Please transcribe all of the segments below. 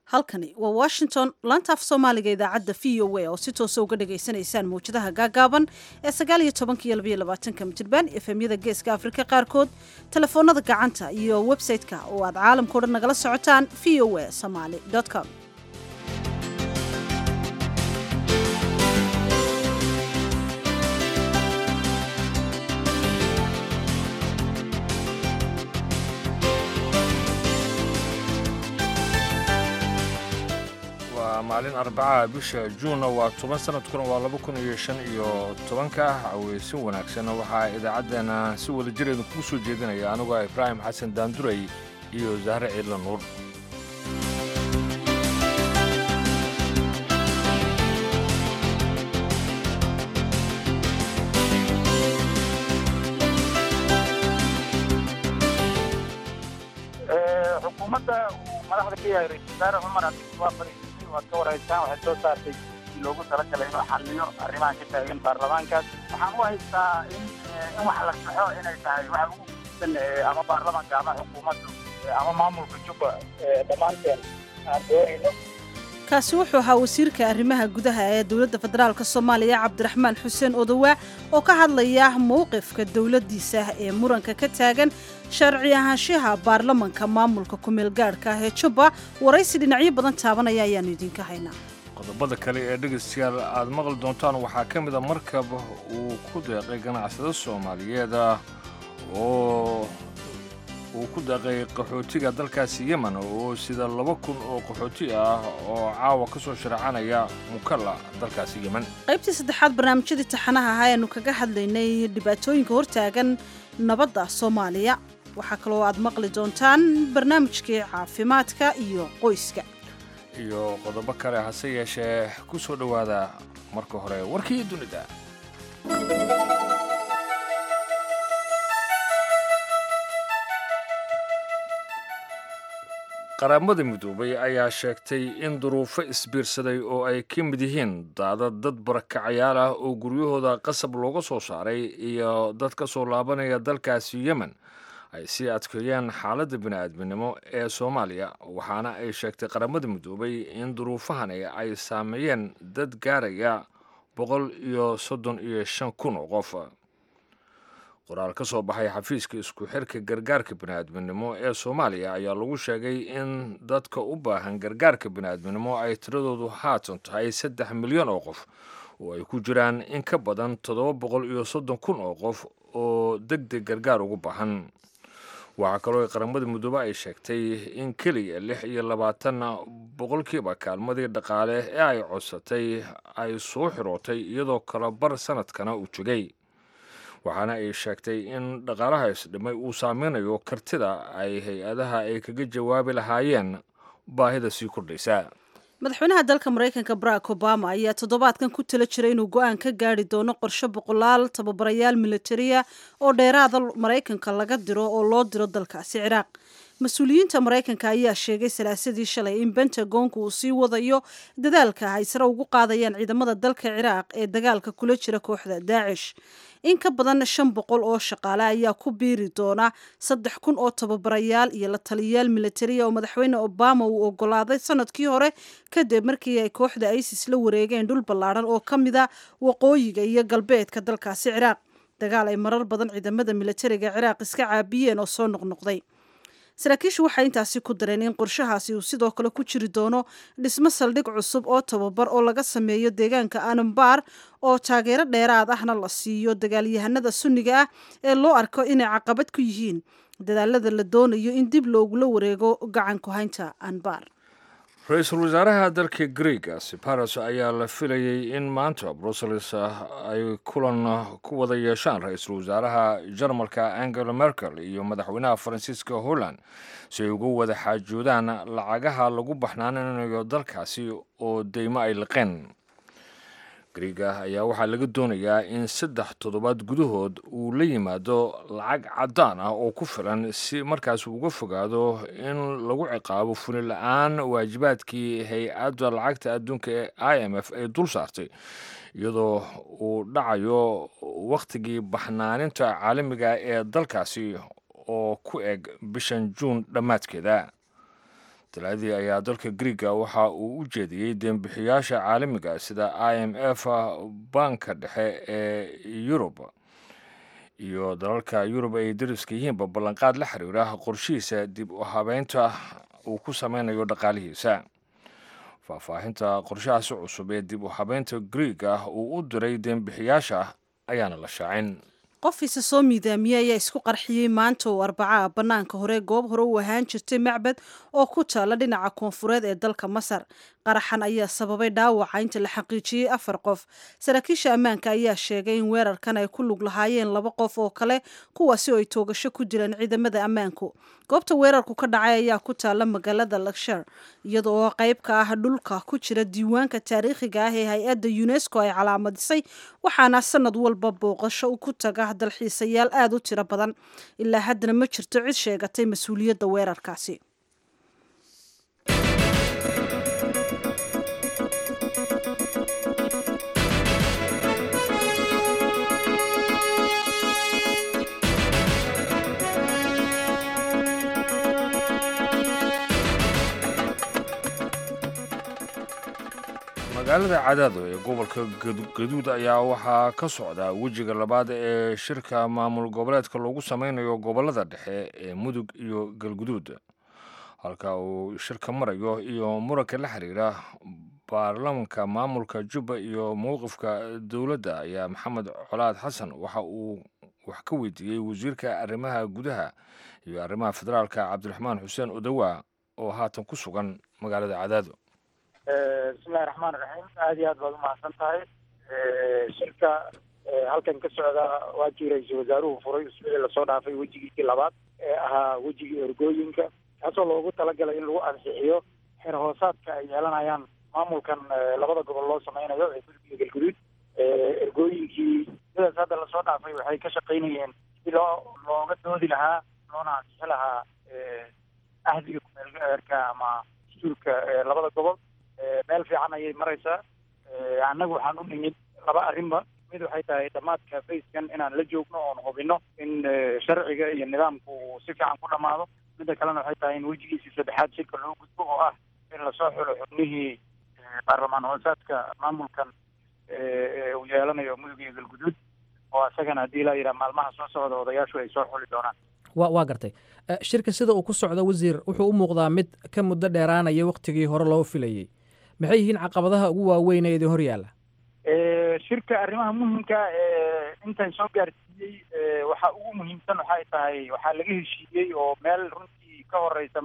halkani waa washington laanta af soomaaliga idaacadda v o a oo si toosa uga dhagaysanaysaan mawjadaha gaagaaban ee sagaal iyo tobanka iyo labaiyo labaatanka mitirban efemyada geeska afrika qaarkood telefoonada gacanta iyo website-ka oo aad caalamkao dhan nagala socotaan v o a somaly com waa maalin arbacaha bisha juunna waa toban sanadkuna waa laba kun iyo shan iyo tobanka caweysin wanaagsan waxaa idaacaddeena si wada jireedu kuu soo jeedinaya anigoo ibraahim xasan daanduray iyo zahre ciidla nuur xukuumadda uu madaxda ka yahay ra-isul wasaare cumar cabdiswaa fariisii waad ka waraysaan waxay soo saartay si loogu talagalay inuu xalliyo arrimahan ka taagan baarlamaankaas waxaan u haystaa in in wax la saxo inay tahay waxa ugu muhiimsan ama baarlamaanka ama xukuumaddu ama maamulka jubba dhammaanteen aan doonayno kaasi wuxuu ahaa wasiirka arrimaha gudaha ee dowladda federaalk soomaaliya cabdiraxmaan xuseen odowaa oo ka hadlaya mowqifka dowladdiisa ee muranka ka taagan sharci ahaanshaha baarlamanka maamulka kumeel gaadhka ah ee jubba waraysi dhinacyo badan taabanaya ayaannu idinka haynaa qodobada kale ee dhegaystayaal aad maqli doontaan waxaa ka mid a markab uu ku deeqay ganacsado soomaaliyeed oo uu ku deeqay qaxootiga dalkaasi yemen oo sida laba kun oo qaxooti ah oo caawa ka soo sharacanaya mukalla dalkaasi yemen qaybtii saddexaad barnaamijyadii taxanaha ahaa eanu kaga hadlaynay dhibaatooyinka hortaagan nabadda soomaaliya waxaa kaloo aad maqli doontaan barnaamijkii caafimaadka iyo qoyska iyo qodobo kale hase yeeshee ku soo dhowaada marka hore warkii dunida qaramada midoobay ayaa sheegtay in duruufo isbiirsaday oo ay ka mid yihiin daadad dad barakacayaal ah oo guryahooda qasab looga soo saaray iyo dad ka soo laabanaya dalkaasi yemen ay sii adkeeyeen xaaladda bini'aadminimo ee soomaaliya waxaana ay sheegtay qaramada midoobay in duruufahani ay saameeyeen dad gaaraya boqol iyo soddon iyo shan kun oo qof qoraal ka soo baxay xafiiska isku xirka gargaarka bini'aadminimo ee soomaaliya ayaa lagu sheegay in dadka u baahan gargaarka bini'aadminimo ay tiradoodu haatan tahay saddex milyan oo qof oo ay ku jiraan in ka badan toddoba boqol iyo soddon kun oo qof oo deg deg gargaar ugu baahan waxaa kaloo qaramada midoobe ay sheegtay in keliya lix iyo labaatan boqolkiiba kaalmadii dhaqaale ee ay codsatay ay soo xirootay iyadoo kala bar sanadkana uu jogay waxaana ay sheegtay in dhaqaalaha isdhimay uu saameynayo kartida ay hay-adaha ay kaga jawaabi lahaayeen baahida sii kordhaysa madaxweynaha dalka maraykanka barack obama ayaa toddobaadkan ku tala jiray inuu go-aan ka gaari doono qorshe boqolaal tababarayaal militariya oo dheeraada maraykanka laga diro oo loo diro dalkaasi ciraaq mas-uuliyiinta maraykanka ayaa sheegay salaasadii shalay in bentagonku uu sii wadayo dadaalka ay sare ugu qaadayaan ciidamada dalka ciraaq ee dagaalka kula jira kooxda daacish in ka badan shan boqol oo shaqaale ayaa ku biiri doona saddex kun oo tababarayaal iyo la taliyayaal militariya oo madaxweyne obama uu ogolaaday sanadkii hore kadib markii ay kooxda isis la wareegeen dhul ballaadhan oo ka mida waqooyiga iyo galbeedka dalkaasi ciraaq dagaal ay marar badan ciidamada militariga ciraaq iska caabiyeen oo soo noqnoqday saraakiishu waxay intaasi ku dareen in qorshahaasi uu sidoo kale ku jiri doono dhismo saldhig cusub oo tababar oo laga sameeyo deegaanka anambar oo taageero dheeraad ahna la siiyo dagaalyahanada sunniga ah ee loo arko inay caqabad ku yihiin dadaalada la doonayo in dib loogula wareego gacan ku-haynta anbar ra-iisul wasaaraha dalka greega siparos ayaa la filayay in maanta brussels ay kulan ku wada yeeshaan ra-iisul wasaaraha jarmalka angela merkel iyo madaxweynaha faransiiska holland si ay uga wada xaajoodaan lacagaha lagu baxnaaninayo dalkaasi oo deymo ay liqeen greega ayaa waxaa laga doonayaa in saddex toddobaad gudahood uu la yimaado lacag caddaan ah oo ku filan si markaas uga fogaado in lagu ciqaabo fuli la-aan waajibaadkii hay-adda lacagta adduunka ee i m f ay dul saartay iyadoo uu dhacayo wakhtigii baxnaaninta caalamiga ee dalkaasi oo ku eg bishan juun dhammaadkeeda talaadii ayaa dalka griega waxa uu u jeediyey deembixiyaasha caalamiga sida i m f banka dhexe ee yurub iyo dalalka yurub ay dariska yihiinba ballanqaad la xiriira qorshihiisa dib u habeynta uu ku sameynayo dhaqaalihiisa faahfaahinta qorshahaasi cusub ee dib u habeynta griega uu u diray deembixiyaasha ayaana la shaacin qof isa soo miidaamiyey ayaa isku qarxiyey maanta oo arbaca bannaanka hore goob hore u ahaan jirtay macbad oo ku taala dhinaca koonfureed ee dalka masar qaraxan ayaa sababay dhaawaca inta la xaqiijiyey afar qof saraakiisha ammaanka ayaa sheegay in weerarkan ay ku lug lahaayeen laba qof oo kale kuwaasi oo ay toogasho ku jireen ciidamada ammaanku goobta weerarku ka dhacay ayaa ku taala magaalada lakshar iyada oo qayb ka ah dhulka ku jira diiwaanka taariikhiga ah ee hay-adda unesco ay calaamadisay waxaana sanad walba booqasho ku taga dalxiisayaal aada u tiro badan ilaa haddana ma jirto cid sheegatay mas-uuliyadda weerarkaasi magaalada cadaado ee gobolka gaduud ayaa waxaa ka socda wejiga labaad ee shirka maamul goboleedka loogu sameynayo gobolada dhexe ee mudug iyo galguduud halka uu shirka marayo iyo muranka la xiriira baarlamanka maamulka jubba iyo mowqifka dowladda ayaa maxamed colaad xasan waxa uu wax ka weydiiyey wasiirka arrimaha gudaha iyo arrimaha federaalka cabdiraxmaan xuseen odowa oo haatan ku sugan magaalada cadaado bismillahi raxmaan raxiim aada iyo aad baad umahadsan tahay shirka halkan ka socda waa kii ra-iisul wasaaruhu furay usbuucii lasoo dhaafay wejigiisii labaad ee ahaa wejigii ergooyinka kaasoo loogu talagalay in lagu ansixiyo xeer hoosaadka ay yeelanayaan maamulkan labada gobol loo sameynayo ee gudub iyo galguduud ergooyinkii sidaas hadda lasoo dhaafay waxay ka shaqaynayeen si loo looga doodi lahaa loona ansixi lahaa ahdiga kumeelgaerka ama dastuurka labada gobol meel fiican ayay maraysaa annagu waxaan u nimid laba arrinba mid waxay tahay dhammaadka fayskan inaan la joogno oon hubino in sharciga iyo nidaamku uu si fiican ku dhammaado midda kalena waxay tahay in wejigiisii saddexaad shirka loo gudbo oo ah in lasoo xulo xubnihii baarlamaan hoosaadka maamulkan uu yeelanayo mudug iyo galguduud oo isagana haddii laa yidhaha maalmaha soo socda odayaashu ay soo xuli doonaan wa waa gartay shirka sida uu ku socdo wasiir wuxuu u muuqdaa mid ka muddo dheeraanaya wakhtigii hore loo filayey maxay yihiin caqabadaha ugu waaweyn ee idin hor yaalla shirka arrimaha muhimka ee intan soo gaarsiiyey waxaa ugu muhiimsan waxay tahay waxaa laga heshiiyey oo meel runtii ka horeysa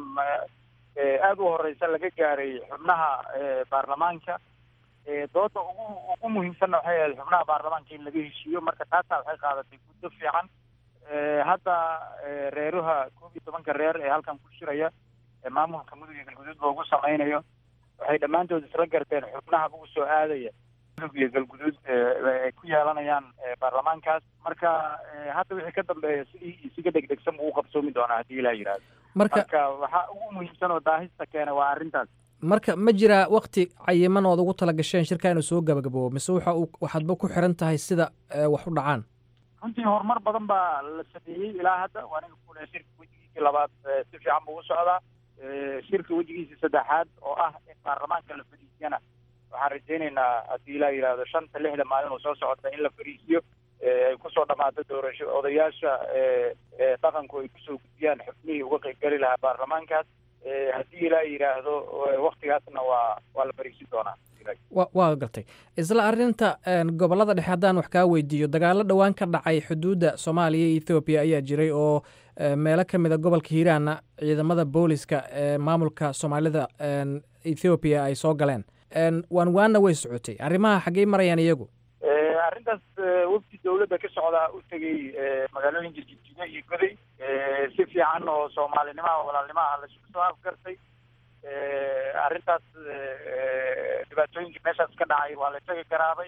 aada u horeysa laga gaaray xubnaha baarlamaanka dooda ugu ugu muhiimsanna waxay ahayd xubnaha baarlamaanka in laga heshiiyo marka taasaa waxay qaadatay muddo fiican hadda reeruha koob iyo tobanka reer ee halkan ku shiraya ee maamulka mudug iyo galguduud loogu sameynayo waxay dhammaantood isla garteen xubnaha ugu soo aadaya mudug iyo galguduud ay ku yeelanayaan baarlamaankaas marka hadda wixii ka dambeeya sidii isiga degdegsan buu u qabsoomi doonaa haddii ilaa yidhahdo marka marka waxaa ugu muhiimsan oo daahista keena waa arrintaas marka ma jiraa wakti cayiman ood ugu tala gasheen shirka inuu soo gabagaboobo mise waxa uu waxaadba ku xiran tahay sida wax u dhacaan runtii horumar badan baa la sameeyey ilaa hadda waaniga kule shirka wejigiisii labaad si fiican buu u socdaa shirka wejigiisii saddexaad oo ah in baarlamaanka la fariisiyana waxaan rajaynaynaa haddii ilaa yidhaahdo shanta lixda maalin oo soo socota in la fariisiyo ay kusoo dhamaato doorasho odayaasha dhaqanku ay kusoo gudbiyaan xubnihii uga qaybgeli lahaa baarlamaankaas haddii ilaa yidhaahdo waktigaasna waa waa la fariisin doonaa wa waa gartay isla arrinta gobollada dhexe haddaan wax kaa weydiiyo dagaalo dhowaan ka dhacay xuduudda soomaaliya iyo ethoobiya ayaa jiray oo meelo ka mid a gobolka hiiraanna ciidamada booliska ee maamulka soomaalida ethoobiya ay soo galeen waan waana way socotay arrimaha xaggey marayaan iyagu arrintaas wafdi dawladda ka socdaa u tegey magaalooyinka jidjiga iyo goday si fiican oo soomaalinimaha walaalnimaha laisugu soo afgartay arrintaas dhibaatooyinka meeshaas ka dhacay waa la isaga garaabay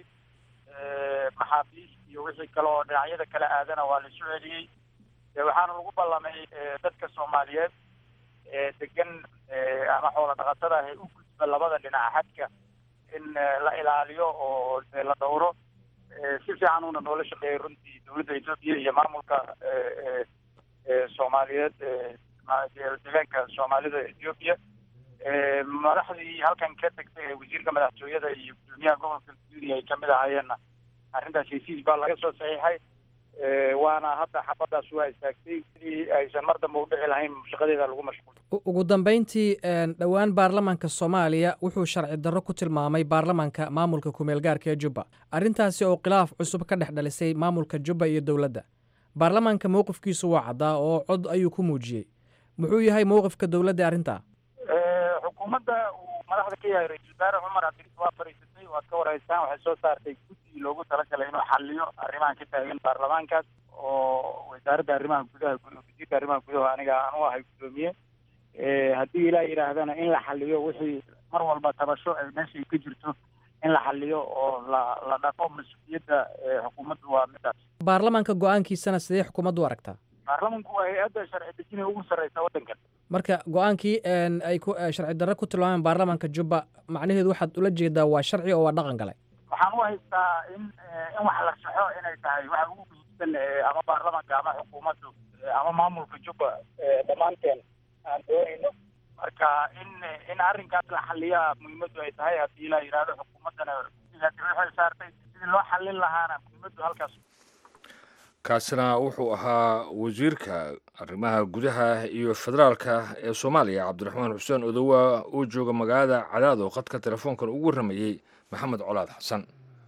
maxaabiis iyo wixii kale oo dhinacyada kala aadana waa la isu celiyey waxaana lagu ballamay dadka soomaaliyeed ee degan ama xoola dhaqatada ah ee u gudba labada dhinac xadka in la ilaaliyo oo la dhowro si fiican uuna noola shaqeeyay runtii dowladda etoobiya iyo maamulka soomaaliyeed deegaanka soomaalida ethoobiya madaxdii halkan ka tagtay ee wasiirka madaxtooyada iyo gudoomiyaha gobolka guuriya ay kamid ahaayeenna arrintaas hesiis baa laga soo saxiixay waana hadda xabadaas waa istaagtay sidii aysan mar dambe u dhici lahayn shaqadeeda lagu mashquul ugu dambeyntii dhowaan baarlamaanka soomaaliya wuxuu sharci darro ku tilmaamay baarlamaanka maamulka kumeel gaarka ee jubba arrintaasi oo khilaaf cusub ka dhex dhalisay maamulka jubba iyo dowladda baarlamaanka mowqifkiisu waa caddaa oo cod ayuu ku muujiyey muxuu yahay mowqifka dowladda arrintaa xukuumadda uu madaxda ka yahay ra-iisul wasaare cumar cabdirisi waa fadhiisatay waad ka waraysaan waxay soo saartay guddigii loogu talagalay inuu xaliyo arrimahan ka taagan baarlamaankaas oo wasaaradda arrimaha gudaha wasiirka arrimaha gudaha aniga aan u ahay guddoomiye haddii ilaa yidhaahdana in la xaliyo wixii mar walba tabasho ay meesha ka jirto in la xaliyo oo la la dhaqo mas-uuliyadda xukuumaddu waa midaas baarlamaanka go-aankiisana sidee xukuumaddu u aragtaa baarlamanku waa hay-adda sharci dejina ugu sarreysa waddankan marka go-aankii ay ku sharci darre ku tilmaameen baarlamaanka jubba macnaheedu waxaad ula jeedaa waa sharci oo waa dhaqan galay waxaan u haystaa in in wax la saxo inay tahay waxa ugu muhiimsan ama baarlamanka ama xukuumaddu ama maamulka jubba dhammaanteen aan doonayno marka in in arrinkaas la xaliyaa muhiimaddu ay tahay haddii la yidhaahdo xukuumaddana sidaasi waxay saartay sidii loo xallin lahaana muhiimaddu halkaas kaasina wuxuu ahaa wasiirka arrimaha gudaha iyo federaalka ee soomaaliya cabdiraxmaan xuseen odowa oo jooga magaalada cadaado khadka telefoonkan ugu warramayey maxamed colaad xasan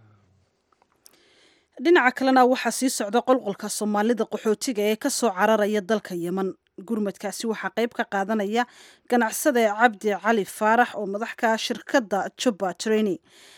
dhinaca kalena waxaa sii socda qolqolka soomaalida qaxootiga ee ka soo cararaya dalka yeman gurmadkaasi waxaa qayb ka qaadanaya ganacsada cabdi cali faarax oo madaxka shirkadda jubba training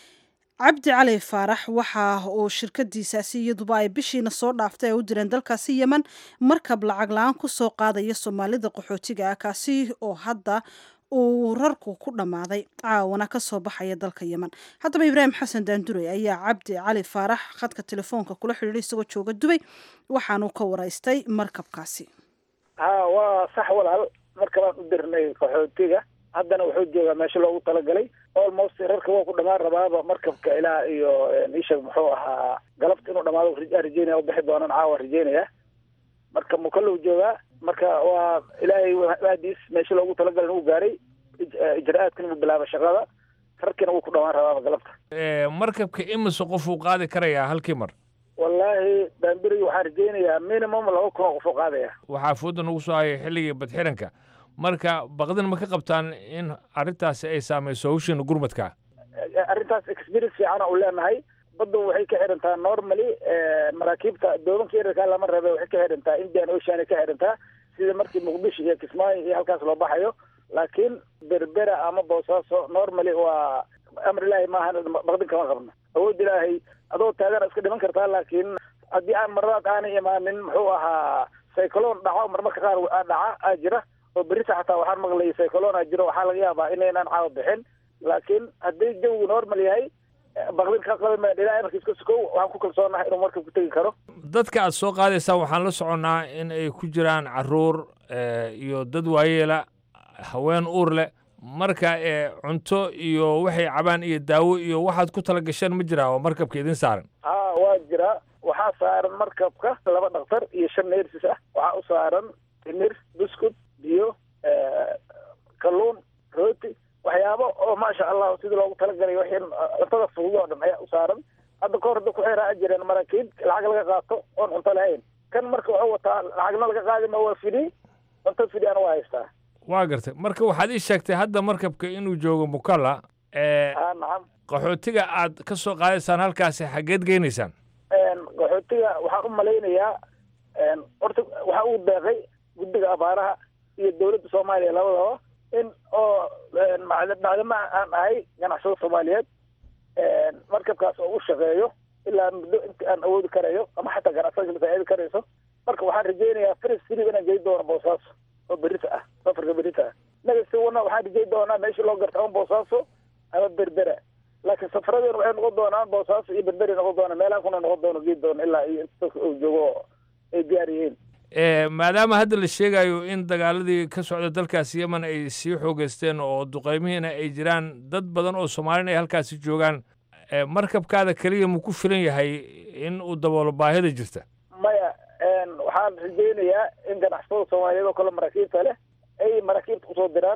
cabdi cali faarax waxa uu shirkadiisaasi iyaduba ay bishiina soo dhaaftay ay u direen dalkaasi yeman markab lacag la-aan ku soo qaadaya soomaalida qaxootiga ah kaasi oo hadda uu rarku ku dhammaaday caawana ka soo baxaya dalka yeman haddaba ibraahim xasan daandurey ayaa cabdi cali faarax khadka telefoonka kula xidhiidhay isagoo jooga dubay waxaanuu ka waraystay markabkaasi ha waa sax walaal markabaan u dirnay qaxootiga haddana wuxuu joogaa meesha loogu talagalay almost rarka waa ku dhamaan rabaaba markabka ilaa iyo ishag muxuu ahaa galabta inuu dhamaado rajeynaya u bixi doonaan caawa rajeynaya marka mukalow joogaa marka waa ilaahay aadiis meesha loogu talagalay inuu gaaray ijra-aadkan inuu bilaaba shaqada rarkiina wuu ku dhamaan rabaaba galabta markabka imise qof uu qaadi karayaa halkii mar wallaahi baambirigi waxaan rajeynayaa minimum laba kun oo qof oo qaadaya waxaa fooda nagu soo haya xilligii badxiranka marka baqdin ma ka qabtaan in arrintaasi ay saamayso hawshiina gurmadka arrintaas experience fiicana u leenahay badda waxay ka xidhantaa normally maraakiibta doomanka yararkaa lama rabe waxay ka xidhantaa indian ocean ka xidhantaa sida markii muqdisho iyo kismaayo iyo halkaas loo baxayo laakiin berbera ama boosaaso normally waa amar ilaahay maahan baqdin kama qabno awood ilaahay adoo taagana iska dhiman kartaa laakiin haddii aan maradaad aanay imaanin muxuu ahaa cyclone dhaco marmarka qaar dhaca aa jira oo berita xataa waxaan maqlayay cyclona jiro waxaa laga yaabaa inaynaan caawa bixin laakiin haddii jawigu normal yahay baqdin ka qaban maya ilaa amarka iska sukow waxaan ku kalsoonahay inuu marka ku tegi karo dadka aad soo qaadaysaan waxaan la soconnaa in ay ku jiraan caruur iyo dad waayeela haween uur leh marka cunto iyo waxay cabaan iyo daawo iyo waxaad ku tala gasheen ma jiraa oo markabka idin saaran ha waa jira waxaa saaran markabka laba dhaktar iyo shan neersis ah waxaa u saaran timir buskud biyo kalluun rooti waxyaabo oo maasha allah sidii loogu talagalay wixii cuntada fudud oo dhan ayaa u saaran hadda ka hor da ku xeeraa jireen maraakiib lacag laga qaato oon cunto lahayn kan marka wuxuu wataa lacagna laga qaadima waa fidi cunto fidi ana waa haystaa waa gartay marka waxaad ii sheegtay hadda markabka inuu joogo mukalla ha nacam qaxootiga aad ka soo qaadaysaan halkaasi xaggeed geynaysaan qaxootiga waxaan u malaynayaa horta waxaa uu deeqay guddiga abaaraha iyo dowladda soomaaliya labadaba in oo macdama aan ahay ganacsado soomaaliyeed markabkaas oo u shaqeeyo ilaa muddo inta aan awoodi karayo ama xataa ganacsada masaacidi karayso marka waxaan rajeynayaa fris filib inaan gey doono boosaaso oo berita ah safarka berita ah nagasiwana waxaan rajey doonaa meesha loo garta ama boosaaso ama berbera laakiin safaradeen waxay noqon doonaan boosaaso iyo berberi noqon doona meelaha kuna noqon doono gei doono ilaa iyo inta uu joogo ay diyaar yihiin maadaama hadda la sheegayo in dagaaladii ka socda dalkaasi yemen ay sii xoogeysteen oo duqeymihiina ay jiraan dad badan oo soomaalin ay halkaasi joogaan markabkaada keliya ma ku filan yahay in uu daboolo baahida jirta maya waxaan rajeynayaa in ganacsatada soomaaliyeed oo kale maraakiibta leh ay maraakiibta kusoo diraan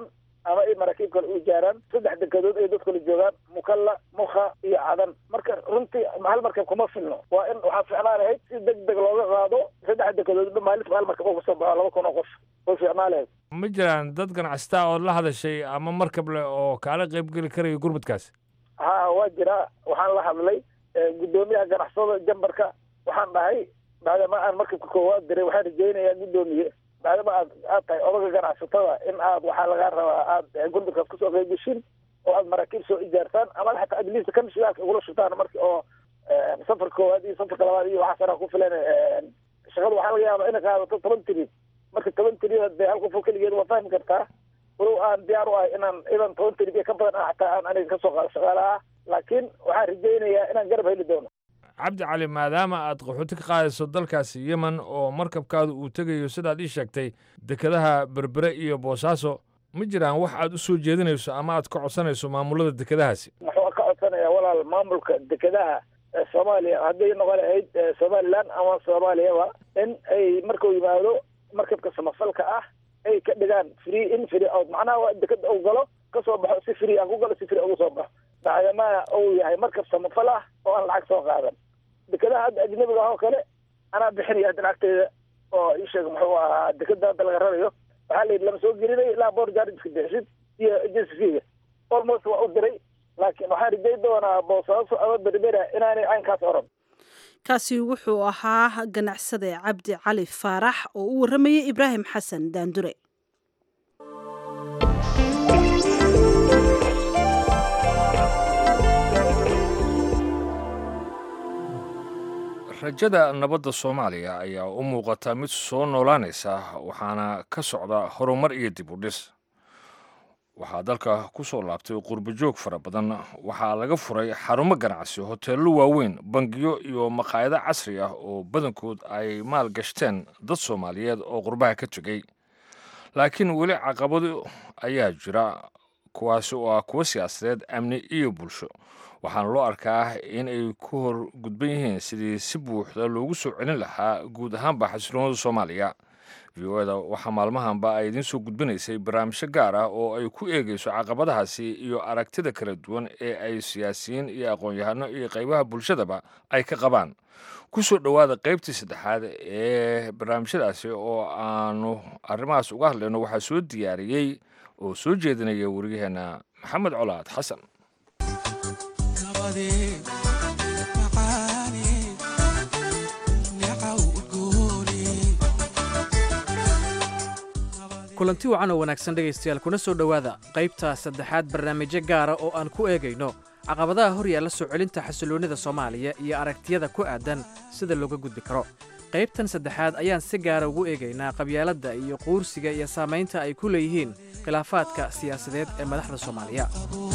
ama ay maraakiib kale u jaaraan saddex dekedood ay dadkula joogaan mukalla mukha iyo cadan marka runtii hal markab kuma filno waa in waxaa ficnaan lahayd si deg deg looga qaado saddex dekedoodba maalinta hal markab oo kasoo baxo laba kun oo qof way ficnaan lahayd ma jiraan dad ganacsataa oo la hadashay ama markab leh oo kaala qaybgeli karaya gurmadkaas ha waa jiraa waxaan la hadlay guddoomiyaha ganacsada jambarka waxaan dhahay maadaama aan markabka koowaad diray waxaan rajaynayaa guddoomiye maadaama aad aad tahay odaga ganacsatada in aad waxaa lagaa rabaa aad gurmadkaas kusoo qeybgashin oo aad maraakiib soo ijaartaan ama xataa adliista kan shidaalka ugula shubtaan marki oo safarka koowaad iyo safarka labaad iyo waxaas anaa ku filan shaqada waxaa laga yaabaa inay qaadato toban tiriid marka toban tiriid dee hal qofoo keligeed waa fahmi kartaa walow aan diyaar u ahay inaan idan toban tiriid iyo ka badan ah xataa aan aniga kasoo qaado shaqaale ah laakiin waxaan rajaynayaa inaan garab heli doono cabdi cali maadaama aad qaxooti ka qaadayso dalkaasi yemen oo markabkaadu uu tegayo sidaad ii sheegtay dekedaha berbere iyo boosaaso ma jiraan wax aad u soo jeedinayso ama aad ka codsanayso maamulada dekedahaasi wuxuu ka codsanayaa walaal maamulka dekedaha soomaaliya hadday noqon lahayd somaliland ama soomaaliyaba in ay markuu yimaado markabka samafalka ah ay ka dhigaan free in free out macnaha waa dekeda uu galo kasoo baxo si free aan ku galo si free ugu soo baxo maadaama uu yahay markab samafal ah oo aan lacag soo qaadan dekedaha hadda ajnabiga ah oo kale anaa bixinaya hadda lacagteeda oo ii sheeg muxuu ahaa dekeda hadda laga rarayo waxaa la yidhi lama soo gelinayo ilaa boor jaariska bixisid iyo agency feega almost waa u diray laakiin waxaan rijay doonaa boosaaso ama berbera inaanay caynkaas oran kaasi wuxuu ahaa ganacsade cabdi cali faarax oo u warramayay ibraahim xasan daandure rajada nabadda soomaaliya ayaa u muuqata mid soo noolaanaysa waxaana ka socda horumar iyo dib u dhis waxaa dalka ku soo laabtay qurbajoog fara badan waxaa laga furay xarumo ganacsi hoteello waaweyn bangiyo iyo maqaayado casri ah oo badankood ay maal gashteen dad soomaaliyeed oo qurbaha ka tegey laakiin weli caqabado ayaa jira kuwaasi oo ah kuwo siyaasadeed amni iyo bulsho waxaana loo arkaa in ay ku hor gudban yihiin sidii si buuxda loogu soo celin lahaa guud ahaanba xasiloonada soomaaliya v o eda waxaa maalmahanba ay idiin soo gudbinaysay barnaamijyo gaar ah oo ay ku eegayso caqabadahaasi iyo aragtida kala duwan ee ay siyaasiyiin iyo aqoon-yahano iyo qaybaha bulshadaba ay ka qabaan ku soo dhowaada qaybtii saddexaad ee barnaamijyadaasi oo aanu arrimahaas uga hadlayno waxaa soo diyaariyey oo soo jeedinaya wariyaheenna maxamed colaad xasan kulanti wacan oo wanaagsan dhegaystayaal kuna soo dhowaada qaybta saddexaad barnaamijyo gaara oo aan ku eegayno caqabadaha hor yaalla soo celinta xasiloonnida soomaaliya iyo aragtiyada ku aadan sida looga gudbi karo qaybtan saddexaad ayaan si gaara ugu eegaynaa qabyaaladda iyo quursiga iyo saamaynta ay ku leeyihiin khilaafaadka siyaasadeed ee madaxda soomaaliya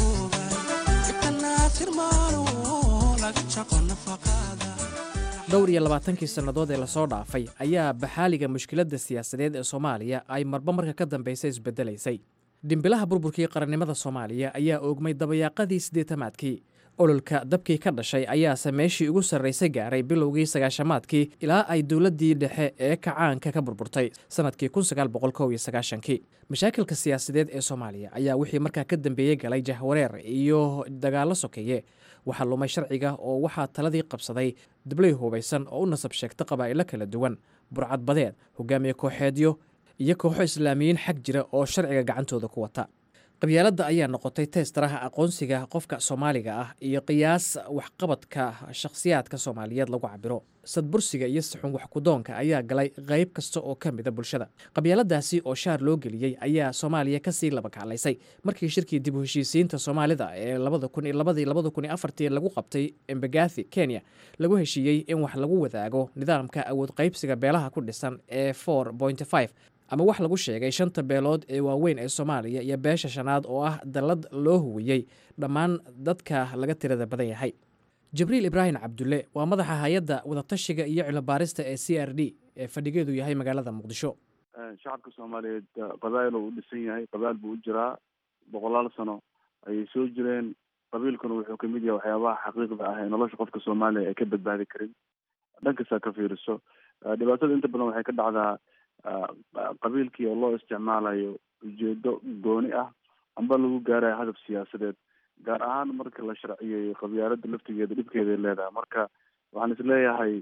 dhowr iyo labaatankii sannadood ee lasoo dhaafay ayaa baxaaliga mushkiladda siyaasadeed ee soomaaliya ay marba marka ka dambaysa isbeddelaysay dhimbilaha burburkii qarannimada soomaaliya ayaa oogmay dabayaaqadii siddeetamaadkii ololka dabkii ka dhashay ayaase meeshii ugu sarraysay gaaray bilowgii sagaashamaadkii ilaa ay dowladdii dhexe ee kacaanka ka burburtay sannadkii kii mashaakilka siyaasadeed ee soomaaliya ayaa wixii markaa ka dambeeyey galay jahwareer iyo dagaallo sokeeye waxaa lumay sharciga oo waxaa taladii qabsaday dablay hubaysan oo u nasab sheegta qabaa'ilo kala duwan burcad badeed hogaamiye kooxeedyo iyo kooxo islaamiyiin xag jira oo sharciga gacantooda ku wata qabyaaladda ayaa noqotay teestaraha aqoonsiga qofka soomaaliga ah iyo qiyaas waxqabadka shakhsiyaadka soomaaliyeed lagu cabiro sadbursiga iyo saxun waxkudoonka ayaa galay qayb kasta oo ka mida bulshada qabyaaladaasi oo shaar loo geliyey ayaa soomaaliya kasii labakaclaysay markii shirkii dib u heshiisiinta soomaalida ee lagu qabtay embagathi kenya lagu heshiiyey in wax lagu wadaago nidaamka awood qaybsiga beelaha ku dhisan ee ama wax lagu sheegay shanta beelood ee waaweyn ee soomaaliya iyo beesha shanaad oo ah dallad loo huwiyey dhammaan dadka laga tirada badan yahay jibriil ibraahim cabdulle waa madaxa hay-adda wadatashiga iyo cilobaarista ee c r d ee fadhigeedu yahay magaalada muqdisho shacabka soomaaliyeed qabaa'il uu u dhisan yahay qabaa'il buu u jiraa boqolaal sano ayay soo jireen qabiilkuna wuxuu kamid yahay waxyaabaha xaqiiqda ah ee nolosha qofka soomaaliya ay ka badbaadi karin dhankasta ka fiiriso dhibaatada inta badan waxay ka dhacdaa qabiilkii oo loo isticmaalayo ujeedo gooni ah amba lagu gaarayo hadaf siyaasadeed gaar ahaan marka la sharciyeeyo qabyaalada laftigeeda dhibkeeday leedahay marka waxaan isleeyahay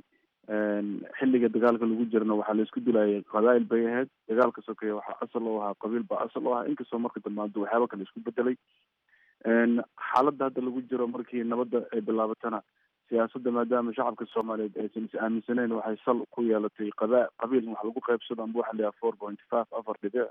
xilliga dagaalka lagu jirana waxaa la isku dilayay qabaa'il bay ahayd dagaalka sokeeye waxaa asal u ahaa qabiil baa asal u ahaa inkastoo marka damaanto waxyaaba kale isku bedelay xaaladda hadda lagu jiro markii nabadda ay bilaabatana siyaasadda maadaama shacabka soomaaliyeed aysan is aaminsaneyn waxay sal ku yeelatay qaba qabiil in wax lagu qaybsado amba waxa la yidhaha four point five afar dhibic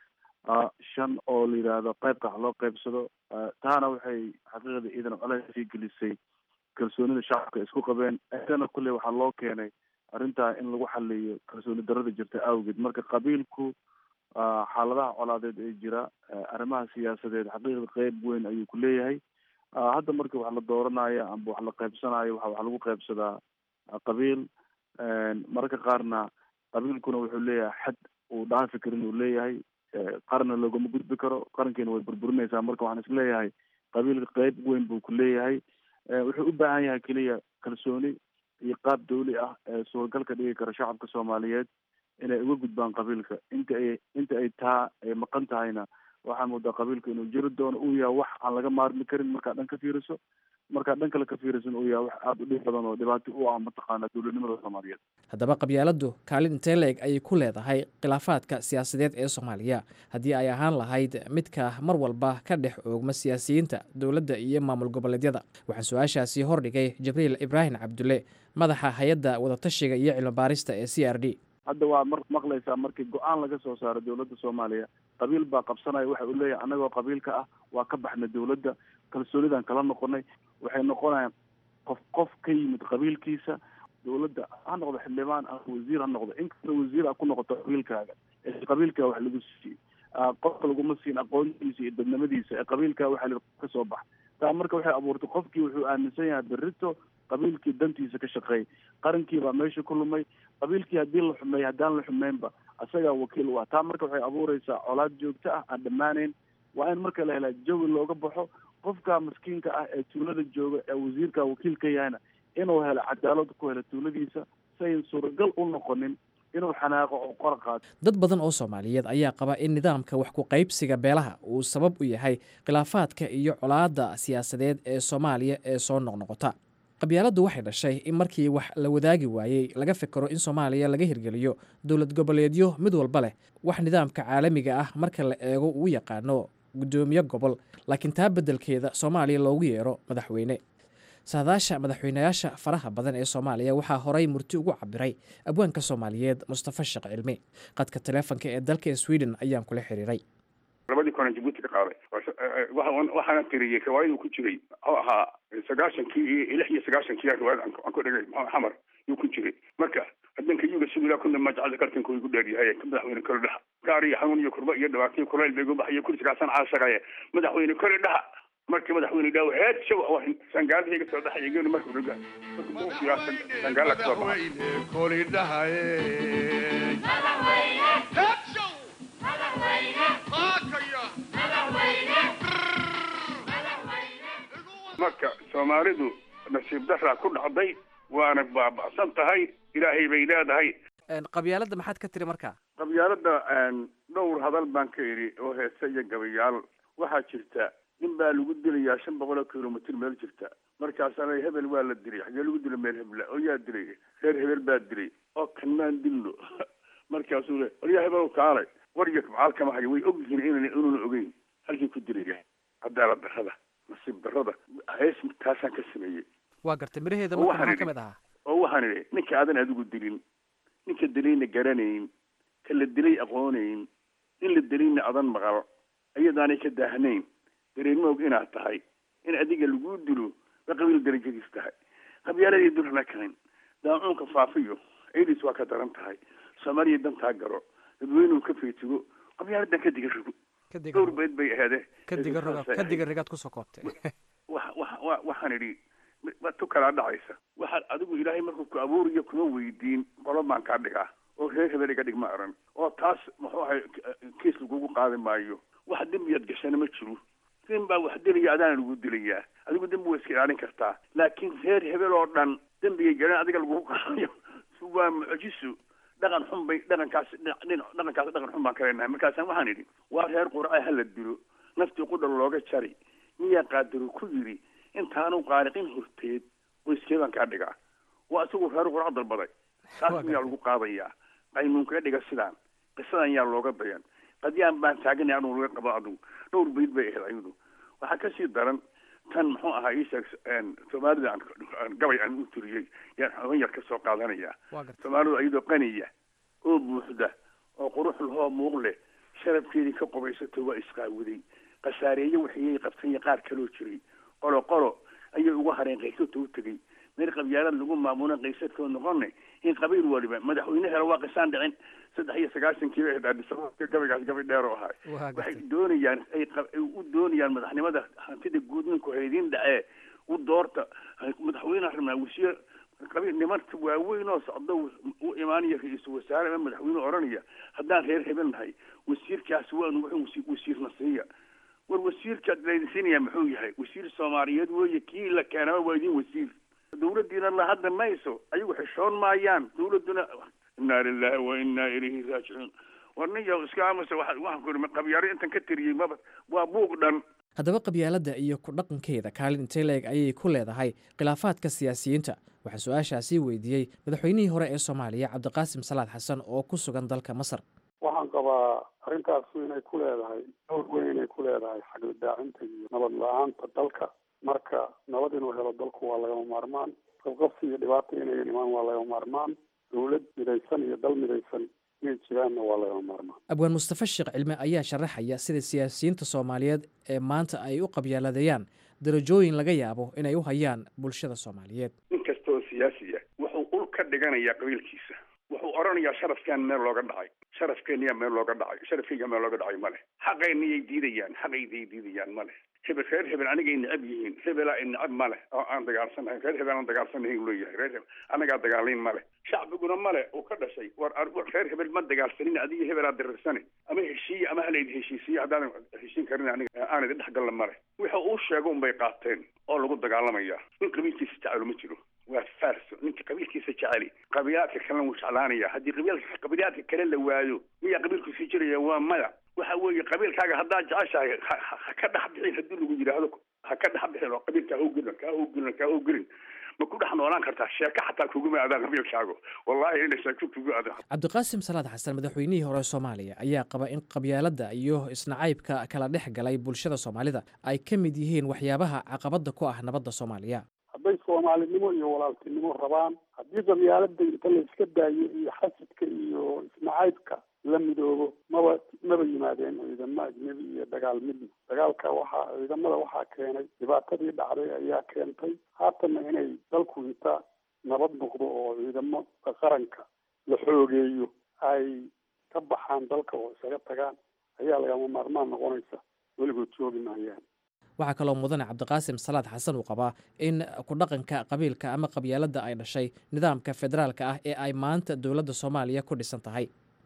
shan oo la yidhaahdo qaybka wax loo qaybsado taana waxay xaqiiqda ciidan colays sii gelisay kalsoonida shacabka isku qabeen agana kulley waxaa loo keenay arrintaa in lagu xaliyo kalsooni darada jirta awgeed marka qabiilku xaaladaha colaadeed ee jira arrimaha siyaasadeed xaqiiqda qeyb weyn ayuu ku leeyahay hadda marka wax la dooranayo amba wax la qaybsanayo waxa wax lagu qaybsadaa qabiil mararka qaarna qabiilkuna wuxuu leeyahay xad uu dhaafi karin uu leeyahay qarna loogama gudbi karo qarankiina way burburinaysaa marka waxaan isleeyahay qabiilka qeyb weyn buu ku leeyahay wuxuu u baahan yahay keliya kalsooni iyo qaab dawli ah ee suuragal ka dhigi kara shacabka soomaaliyeed inay uga gudbaan qabiilka inta ay inta ay taa ay maqan tahayna waxaa moodaa qabiilka inuu jiri doono uu yahay wax aan laga maarmi karin markaad dhan ka fiiriso markaad dhan kale ka fiirisan uu yahay wax aada u dhib badan oo dhibaato u ah mataqaana dowladnimada soomaaliyeed haddaba qabyaaladdu kaalin intee la-eg ayay ku leedahay khilaafaadka siyaasadeed ee soomaaliya haddii ay ahaan lahayd midka mar walba ka dhex oogma siyaasiyiinta dowladda iyo maamul goboleedyada waxaan su-aashaasi hordhigay jibriil ibraahim cabdulle madaxa hay-adda wadatashiga iyo cilmibaarista ee c r d hadda waa mar maqlaysaa markii go-aan laga soo saaro dowladda soomaaliya qabiil baa qabsanaya waxa uu leeyahay annagoo qabiilka ah waa ka baxnay dowladda kalsoonidaan kala noqonay waxay noqonayaan qof qof ka yimid qabiilkiisa dowladda ha noqdo xildhibaan ama wasiir ha noqdo inkasta wasiir a ku noqoto qabiilkaaga ee qabiilkaa wax lagu siiyey qofka laguma siin aqoontiisa iyo dadnimadiisa ee qabiilkaa waxa la ka soo bax taa marka waxay abuurtay qofkii wuxuu aaminsan yahay berrito qabiilkii dantiisa ka shaqeey qarankii baa meesha ku lumay qabiilkii haddii la xumeey haddaan la xumeynba isagaa wakiil u ah taa marka waxay abuureysaa colaad joogto ah aan dhammaanayn waa in marka la helaa jawi looga baxo qofka maskiinka ah ee tuulada jooga ee wasiirka wakiil ka yahayna inuu helo cadaalad ku helo tuuladiisa si ayn suuragal u noqonin inuu xanaaqo oo qora qaato dad badan oo soomaaliyeed ayaa qaba in nidaamka wax ku qaybsiga beelaha uu sabab u yahay khilaafaadka iyo colaadda siyaasadeed ee soomaaliya ee soo noqnoqota qabyaaladdu waxay dhashay in markii wax la wadaagi waayey laga fikero in soomaaliya laga hirgeliyo dowlad goboleedyo mid walba leh wax nidaamka caalamiga ah marka la eego uu yaqaano guddoomiye gobol laakiin taa beddelkeeda soomaaliya loogu yeero madaxweyne saadaasha madaxweynayaasha faraha badan ee soomaaliya waxaa horay murti ugu cabiray abwaanka soomaaliyeed mustafa sheekh cilmi qadka taleefonka ee dalka sweden ayaan kula xiriiray labadii kone jabuuti ka qaaday waxaana tiriyey riwaayadu ku jiray oo ahaa sagaashankii iyo lix iyo sagaashankii riwaayad aan ku dhigay xamar yuu ku jiray marka hadanka yuga sugilaa kuna majacada kartanka igu dheeryahay madaxweyne kole dhaha gaar iyo xanuun iyo kurba iyo dhibaato iyo kulayl bay igu baxayo kursigaasan caashaqaye madaxweyne kole dhaha markii madaxweyne dhaw heed shaw sangaalaha iga soo dhaxay geenu markuu dhaga sangaala ka soo marka soomaalidu nasiib daraa ku dhacday waana baaba'san tahay ilaahay bay leedahay qabyaaladda maxaad ka tiri markaa qabyaalada dhowr hadal baan ka idhi oo heese iyo gabayaal waxaa jirta nin baa lagu dilayaa shan boqol oo kilomitr meel jirta markaasana hebel waa la dilay xagee lagu dila meel hebla oo yaa dilay reer hebel baa dilay oo kan maan dilno markaasuu le waryaa hebel kaalay warya macaal kama hayo way og yihiin inan inuuna ogeyn halkii ku dilaya cadaalad darrada nasiib darrada hees taasaan ka sameeyey waa gartay miraheeda marka maxaa ka mid ahaa oo waxaan idhi ninka aadan adigu dilin ninka dilayna garanayn ka la dilay aqoonayn in la dilayna adan maqal iyadaanay ka daahnayn dareemoog inaad tahay in adiga lagu dilo ba qabiil darajadiis tahay qabyaaladii dulana karin daacuunka faafiyo ciidis waa ka daran tahay soomaaliya dantaa garo dadweynuhu ka feetigo qabyaaladan ka diga rogo dhowr beed bay aheede kadiga roga kadiga rigaad kusoo koobtay wa wa waxaan idhi tu kalaa dhacaysa waxaad adigu ilaahay markuu ku abuuriyo kuma weydiin qolo baan kaa dhigaa oo reer hebel iga dhig ma aran oo taas muxuu ahay kiis lagugu qaadi maayo wax dembiyaad gashana ma jiro nin baa wax dilaya adaana lagu dilayaa adigu dembi waa iska ilaalin kartaa laakiin reer hebel oo dhan dembigay garan adiga lagugu qaadayo waa mucjiso dhaqan xun bay dhaqankaas dhaqankaas dhaqan xun baan ka leenahay markaasaan waxaan idhi waa reer qurca hala dilo naftii qudhan looga jari miyaa qaadiru ku yidhi intaanu qaariqin horteed qoyskeedaan kaa dhigaa waa isagu reer qurac dalbaday taas miyaa lagu qaadayaa qaynuun kaga dhiga sidaan qisadan yaa looga dayan qadyaan baan taaganay anuu laga qabo adugu dhowr bayd bay ahayd ayadu waxaa kasii daran tan muxuu ahaa ii sheeg soomaalida aan gabay aan u turiyey yaan xogan yar ka soo qaadanaya soomaalidu iyadoo qaniya oo buuxda oo qurux lahoo muuq leh sharafkeedii ka qubaysato waa isqaawiday khasaareeye waxiyay qabtanya qaar kaloo jiray qolo qolo ayay uga hareen qaysadta u tegey meel qabyaalad lagu maamula qaysadkoo noqone in qabiil waliba madaxweyne helo waa qisaan dhicin saddex iyo sagaashankii bay ahayd addisababa gabaygaas gabay dheer oo ahay waxay doonayaan ay u doonayaan madaxnimada hantida guud ninku haydin dhacee u doorta madaxweyneha rabnaa wasiir qabiil nimanka waaweyn oo socdo u imaanaya ra-iisul wasaare ama madaxweyne odhanaya haddaan reer hebel nahay wasiirkaas waanu wuxuu wasiirna siiya war wasiirka laydinsiinaya muxuu yahay wasiir soomaaliyeed weeye kii la keenaba waa idin wasiir dawladdiina la hadda mayso ayagu xishoon maayaan dawladduna inaa lilahi wa inaa ilayhi raajicuun war nin yaw iska amase waxaan ku iri qabyaaro intan ka tiriyey maba waa buuq dhan haddaba qabyaaladda iyo ku dhaqankeeda kaalin intee leeg ayay ku leedahay khilaafaadka siyaasiyiinta waxaa su-aashaasii weydiiyey madaxweynihii hore ee soomaaliya cabdiqaasim salaad xasan oo ku sugan dalka masar waxaan qabaa arrintaasu inay ku leedahay dhowr weyn inay ku leedahay xagladaacinta iyo nabad la-aanta dalka marka nabad inuu helo dalku waa lagama maarmaan qabqabsi iyo dhibaata inay imaan waa lagama maarmaan dawlad midaysan iyo dal midaysan inay jiraanna waa lagama maarmaan abwaan mustafa sheekh cilme ayaa sharaxaya sida siyaasiyiinta soomaaliyeed ee maanta ay u qabyaaladeeyaan darajooyin laga yaabo inay u hayaan bulshada soomaaliyeed nin kasta oo siyaasiya wuxuu ul ka dhiganayaa qabiilkiisa wuxuu odhanayaa sharafkaan meel looga dhacay sharafkeeniyaa meel looga dhacay sharafkeyga meel looga dhacay male xaqayniyay diidayaan xaqayday diidayaan male hebel reer hebel anigay necab yihiin hebelaa i necab male oo aan dagaalsanahayn reer hebel aan dagaalsanahayn leeyahay reer hebel anagaa dagaalayn male shacbiguna male uu ka dhashay war reer hebel ma dagaalsanin adiga hebelaa dirirsane ama heshiiye ama hala idi heshiisiye haddaadan heshiin karin aniga aan idi dhexgalla male wixii uu sheego unbay qaateen oo lagu dagaalamayaa nin qabiilkiisa jecelo ma jiro waa farso ninka qabiilkiisa jeceli qabiilaadka kalena wuu jeclaanaya haddii qabiilka qabiilaadka kale la waayo miyaa qabiilkiisii jiraya waa maya waxa weeye qabiilkaaga haddaad jeceshahay ha ka dhex bixin haddii lagu yidhaahdo ha ka dhex bixin oo qabiilka ha ugelin ka ugelin ka ugelin ma ku dhex noolaan kartaa sheeko xataa kuguma aadaan qabiilkaago wallahi inay sheeko kugu aadaan cabdiqaasim salaad xasan madaxweynihii hore soomaaliya ayaa qaba in qabyaaladda iyo isnacaybka kala dhex galay bulshada soomaalida ay ka mid yihiin waxyaabaha caqabadda ku ah nabadda soomaaliya hadday soomaalinimo iyo walaaltinimo rabaan haddii qabyaalada inta la iska daayo iyo xasidka iyo isnacaybka la midoobo maba maba yimaadeen ciidamo ajnebi iyo dagaal midna dagaalka waxaa ciidamada waxaa keenay dhibaatadii dhacday ayaa keentay haatanna inay dalku inta nabad noqdo oo ciidamo qaranka la xoogeeyo ay ka baxaan dalka oo isaga tagaan ayaa lagama maarmaan noqonaysa weligood joogi maayaan waxaa kaloo mudane cabdiqaasim salaad xasan uu qabaa in ku dhaqanka qabiilka ama qabyaaladda ay dhashay nidaamka federaalka ah ee ay maanta dowladda soomaaliya ku dhisan tahay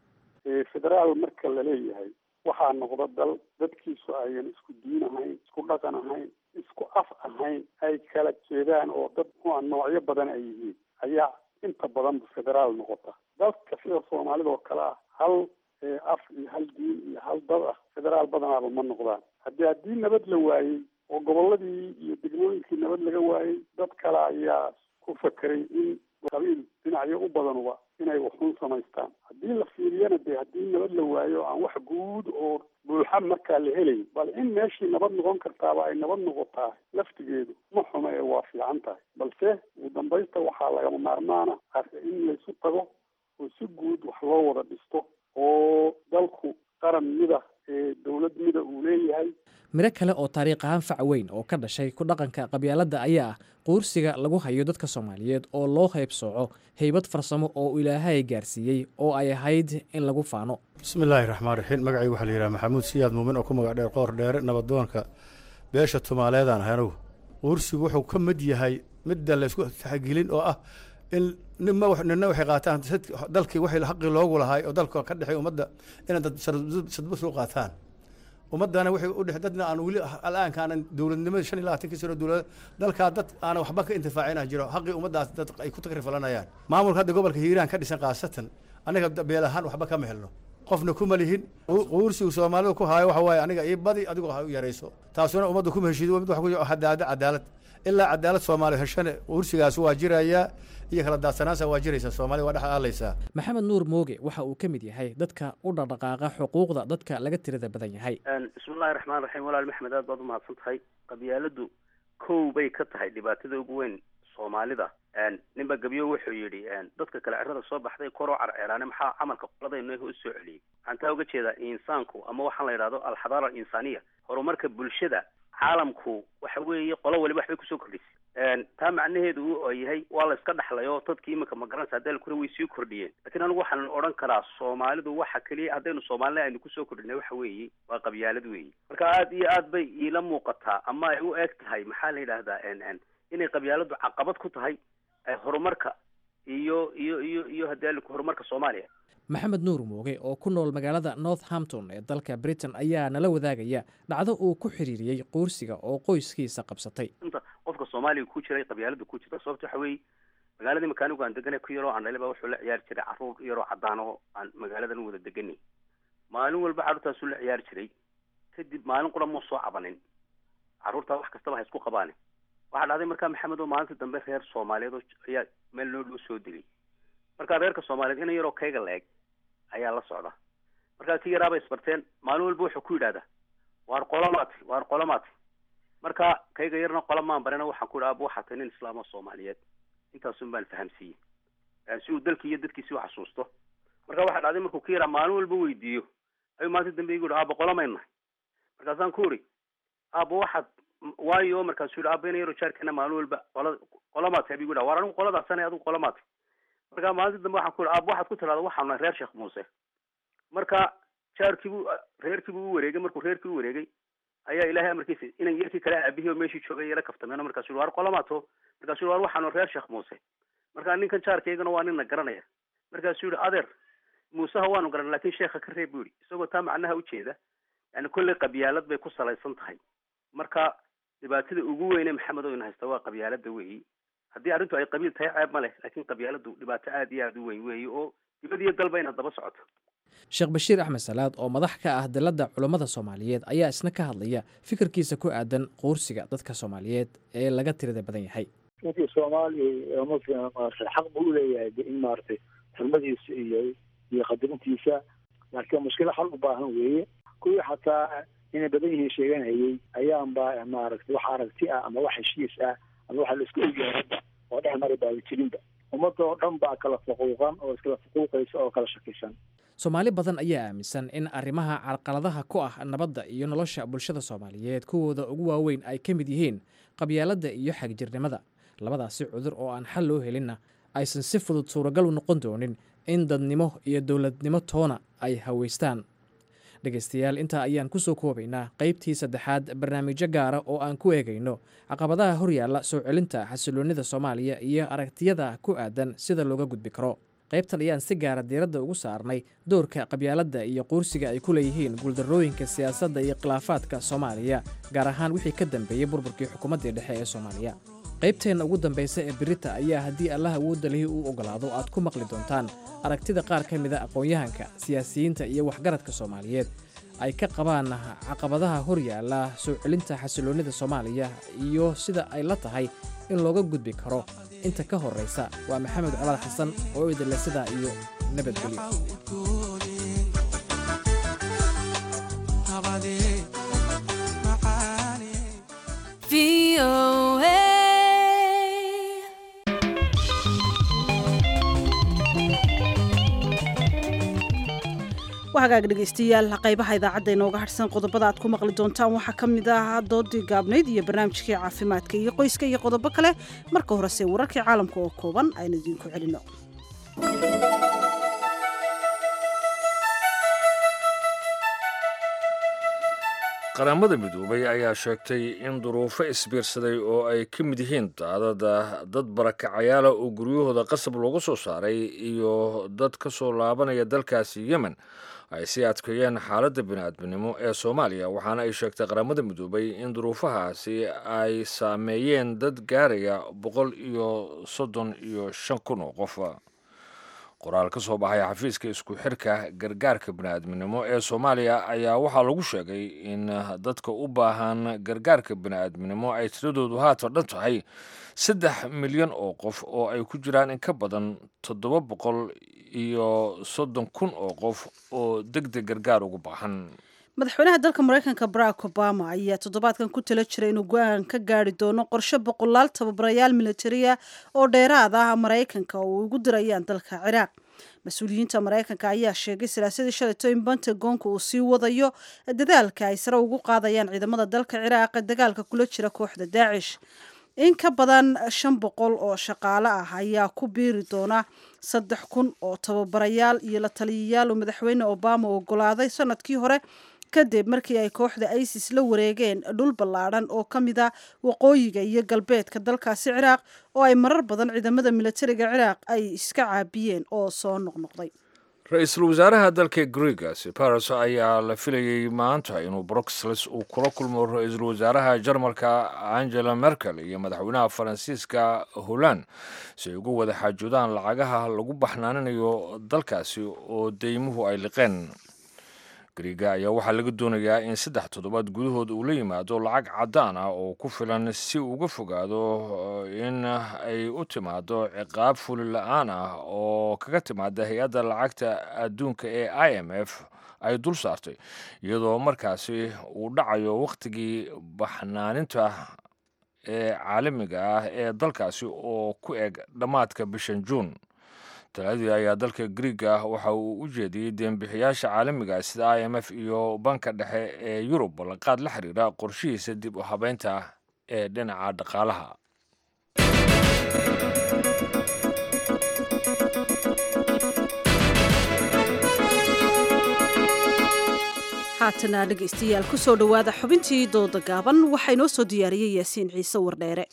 federaal marka la leeyahay waxaa noqda dal dadkiisu ayan isku diin ahayn isku dhaqan ahayn isku af ahayn ay kala jeedaan oo dad mua noocyo badan ay yihiin ayaa inta badan federaal noqota dalka sida soomaalida oo kale ah hal af iyo hal diin iyo hal dad ah federaal badanaaba ma noqdaan haddii haddii nabad la waayey oo goboladii iyo degmooyinkii nabad laga waayey dad kale ayaa ku fakeray in qabiil dhinacyo u badanuba inay waxun samaystaan haddii la fiiriyana dee haddii nabad la waayo aan wax guud oo buuxa markaa la helayn bal in meeshii nabad noqon kartaaba ay nabad noqotaa laftigeedu ma xumo ee waa fiican tahay balse ugu dambaysta waxaa lagama maarmaana in laysu tago oo si guud wax loo wada dhisto oo dalku qaran mida ee dowlad mida uu leeyahay miro kale oo taariikh ahaan fac weyn oo ka dhashay ku dhaqanka qabyaaladda ayaa ah quursiga lagu hayo dadka soomaaliyeed oo loo haybsooco haybad farsamo oo ilaahay gaarsiiyey oo ay ahayd in lagu faano bismillaahi raxmaan raxiim magacaygu waxaa la yidhaha maxamuud siyaad muumin oo ku magac dheer qoor dheere nabadoonka beesha tumaaleedaan ahay anugu quursigu wuxuu ka mid yahay midda laysku taxgelin oo ah in nima nina waxay qaataan dalkii waxay xaqii loogu lahay oo dalka ka dhexay ummadda inay dad sadbus u qaataan ummaddana waxay u dhex dadna aan weli al'aanka aanan dowladnimada shan iyo labaatankii sano dowlad dalkaa dad aanan waxba ka intifaacina jiro xaqii ummaddaas dad ay ku takrifalanayaan maamulka hadda gobolka hiiraan ka dhisan khaasatan anaga beel ahaan waxba kama helno qofna kuma lihin quursigu soomaalida ku haayo waxa waaye aniga ii badi adigoo ha u yarayso taasuna ummadda kuma heshiido mid wax ku hadaada cadaalad ilaa cadaalad soomaali heshane quursigaas waa jirayaa iyo kala daadsanaansa waa jiraysaa soomaalida waa dhex aalaysaa maxamed nuur mooge waxa uu ka mid yahay dadka u dhaqdhaqaaqa xuquuqda dadka laga tirada badan yahay bismillahi raxmaan raxiim walaal maxmed aad baad umahadsan tahay qabyaaladu kow bay ka tahay dhibaatada ugu weyn soomaalida ninba gebyo wuxuu yidhi dadka kale cirada soo baxday koroo carceelaane maxaa camalka qoladaynu u soo celiyey waxaan taa uga jeedaa insaanku ama waxaan la yidhahdo alxadaara alinsaniya horumarka bulshada caalamku waxa weeye qolo waliba waxbay kusoo kordhisay taa macnaheedu uu yahay waa la iska dhaxlay oo dadkii iminka magaranaysa hadii kure way sii kordhiyeen lakiin anigu waxaan odhan karaa soomaalidu waxa keliya haddaynu soomaalina aynu kusoo kordhinay waxa weeye waa qabyaalad weeye marka aad iyo aad bay iila muuqataa ama ay u eg tahay maxaa la yidhahdaa inay qabyaaladu caqabad ku tahay horumarka iyo iyo iyo iyo hadii horumarka soomaaliya maxamed nuur mooge oo ku nool magaalada northampton ee dalka britain ayaa nala wadaagaya dhacdo uu ku xiriiriyey quursiga oo qoyskiisa qabsatay inta qofka soomaaliga ku jiray qabyaalada ku jirta sababta waxa weeye magaaladii makaanigu aan deganay ku yaroo aan dhaliba wuxuu la ciyaari jiray carruur yaroo caddaan oo aan magaaladan wada deganay maalin walba carruurtaasuu la ciyaari jiray kadib maalin qura muu soo cabanin carruurtaa wax kastaba ha isku qabaane waxaa dhacday markaa maxamed oo maalintii dambe reer soomaaliyeed oo ayaa meel noo dhow soo degay markaa reerka soomaaliyeed ina yaroo kayga la eg ayaa la socda markaa kii yaraabay isbarteen maalin walba wuxuu ku yidhahdaa waar qolomaati waar qolomaati marka kayga yarna qola maan barina waxaan ku yidhi aaba waxaa tahay nin islaam oo soomaaliyeed intaasun baan fahamsiiyey si uu dalkii iyo dadkiisi u xasuusto marka waxaa dhacday markuu ka yaraa maalin walba weydiiyo ayuu maalinta dambe igu yihi aaba qolomayna markaasaan ku uri aaba waxaad waayo markaasuu yidhi aaba ina yaro jaarkeena maalin walba qola qolomaati abigu yidhaha waar anigu qoladaasana adigu qolomaati marka maalinta dambe waxaan ku yidhi aaba waxaad ku tirahda waxaan nahay reer sheekh muuse marka jaarkiibuu reerkiibuu u wareegay markuu reerkii u wareegay ayaa ilaahay amarkiisa inan yarkii kale aabihii oo meeshii joogay yala kaftameen markaasu yidhi waar qolomaato markaasuu yidhi waar waxaan reer sheekh muuse marka ninkan jaarkaygana waa nin na garanaya markaasuu yidhi adeer muuseha waanu garan lakin sheekha ka reeb buu yidhi isagoo taa macnaha ujeeda yani kolley qabyaalad bay ku salaysan tahay marka dhibaatada ugu weyne maxamed oo ina haysta waa qabyaalada weeyi haddii arrintu ay qabiil tahay ceeb ma leh laakiin qabyaaladu dhibaato aad iyo aada u weyn weeye oo dibad iyo dalba ina daba socoto sheekh bashiir axmed salaad oo madax ka ah dalladda culummada soomaaliyeed ayaa isna ka hadlaya fikirkiisa ku aadan quursiga dadka soomaaliyeed ee laga tirada badan yahay ninkii soomaaliya muslim maarata xaq buu uleeyahay in maaragtay xurmadiisa iyo iyo qadarintiisa laakiin mushkilo xal u baahan weeye kuwii xataa inay badan yihiin sheeganayay ayaanba maaragtay wax aragti ah ama wax heshiis ah ama waxa la isku ogyahay hadda oo dhex mari baaba jirinba ummadda oo dhan baa kala faquuqan oo iskala faquuqaysa oo kala shakisan soomaali badan ayaa aaminsan in arrimaha carqaladaha ku ah nabadda iyo nolosha bulshada soomaaliyeed kuwooda ugu waaweyn ay ka mid yihiin qabyaaladda iyo xagjirnimada labadaasi cudur oo aan xal loo helinna aysan si fudud suuragal u noqon doonin in dadnimo iyo dowladnimo toona ay haweystaan dhegaystayaal intaa ayaan ku soo koobaynaa qaybtii saddexaad barnaamijyo gaara oo aan ku eegayno caqabadaha horyaalla soo celinta xasiloonnida soomaaliya iyo aragtiyada ku aadan sida looga gudbi karo qaybtan ayaan si gaara diiradda ugu saarnay doorka qabyaaladda iyo quursiga ay ku leeyihiin guuldarrooyinka siyaasadda iyo khilaafaadka soomaaliya gaar ahaan wixii ka dambeeyey burburkii xukuumaddii dhexe ee soomaaliya qaybteenna ugu dambaysa ee birita ayaa haddii allah awoodda lihi uu ogolaado aad ku maqli doontaan aragtida qaar ka mida aqoon-yahanka siyaasiyiinta iyo waxgaradka soomaaliyeed ay ka qabaan caqabadaha horyaalla soo celinta xasiloonnida soomaaliya iyo sida ay la tahay in looga gudbi karo inta ka horraysa waa maxamed colaad xasan oo idinle sidaa iyo nabadgelyo hagaag dhegaystayaal qaybaha idaacadda inooga harsan qodobada aad ku maqli doontaan waxaa ka mid ah doodii gaabnayd iyo barnaamijkii caafimaadka iyo qoyska iyo qodobo kale marka horese wararkii caalamka oo kooban aynu idiinku celino qaramada midoobay ayaa sheegtay in duruufo isbiirsaday oo ay ka mid yihiin daadada dad barakacayaala oo guryahooda qasab looga soo saaray iyo dad ka soo laabanaya dalkaasi yemen ay sii adkeeyeen xaaladda bini'aadminimo ee soomaaliya waxaana ay sheegtay qaramada midoobay in duruufahaasi ay saameeyeen dad gaaraya boqol iyo soddon iyo shan kun oo qof qoraal ka soo baxay xafiiska isku xirka gargaarka bini'aadminimo ee soomaaliya ayaa waxaa lagu sheegay in dadka u baahan gargaarka bini'aadminimo ay tiradoodu haatan dhan tahay saddex milyan oo qof oo ay ku jiraan in ka badan toddoba boqol iyo soddon kun oo qof oo deg deg gargaar ugu baahan madaxweynaha dalka maraykanka barack obama ayaa toddobaadkan ku tala jiray inuu go-aan ka gaari doono qorshe boqolaal tababarayaal militariya oo dheeraad ah maraykanka oo ugu dirayaan dalka ciraaq mas-uuliyiinta maraykanka ayaa sheegay salaasadii shalayto in pentagonka uu sii wadayo dadaalka ay sare ugu qaadayaan ciidamada dalka ciraaq ee dagaalka kula jira kooxda daacish in ka badan shan boqol oo shaqaale ah ayaa ku biiri doona saddex kun oo tababarayaal iyo la taliyayaal oo madaxweyne obama ogolaaday sanadkii hore kadib markii ay kooxda isis la wareegeen dhul ballaadhan oo ka mid a waqooyiga iyo galbeedka dalkaasi ciraaq oo ay marar badan ciidamada militariga ciraaq ay iska caabiyeen oo soo noqnoqday ra-iisul wasaaraha dalka greega siparos ayaa la filayey maanta inuu bruxelles uu kula kulmo ra-iisul wasaaraha jarmalka angela merkel iyo madaxweynaha faransiiska holland si ay uga wada xaajoodaan lacagaha lagu baxnaaninayo dalkaasi oo deymuhu ay liqeen griega ayaa waxaa laga doonayaa in saddex toddobaad gudahood uu la yimaado lacag caddaan ah oo ku filan si uga fogaado in ay u timaado ciqaab fuli la-aan ah oo kaga timaada hay-adda lacagta adduunka ee i m f ay dul saartay iyadoo markaasi uu dhacayo wakhtigii baxnaaninta ee caalamiga ah ee dalkaasi oo ku eg dhammaadka bishan juun taladii ayaa dalka griega waxa uu u jeediyey deenbixiyaasha caalamiga sida i m f iyo banka dhexe ee yurub ballanqaad la xiriira qorshihiisa dib u habeynta ee dhinaca dhaqaalaha haatana dhegaystayaal ku soo dhowaada xubintii dooda gaaban waxaa inoo soo diyaariyey yaasiin ciise wardheere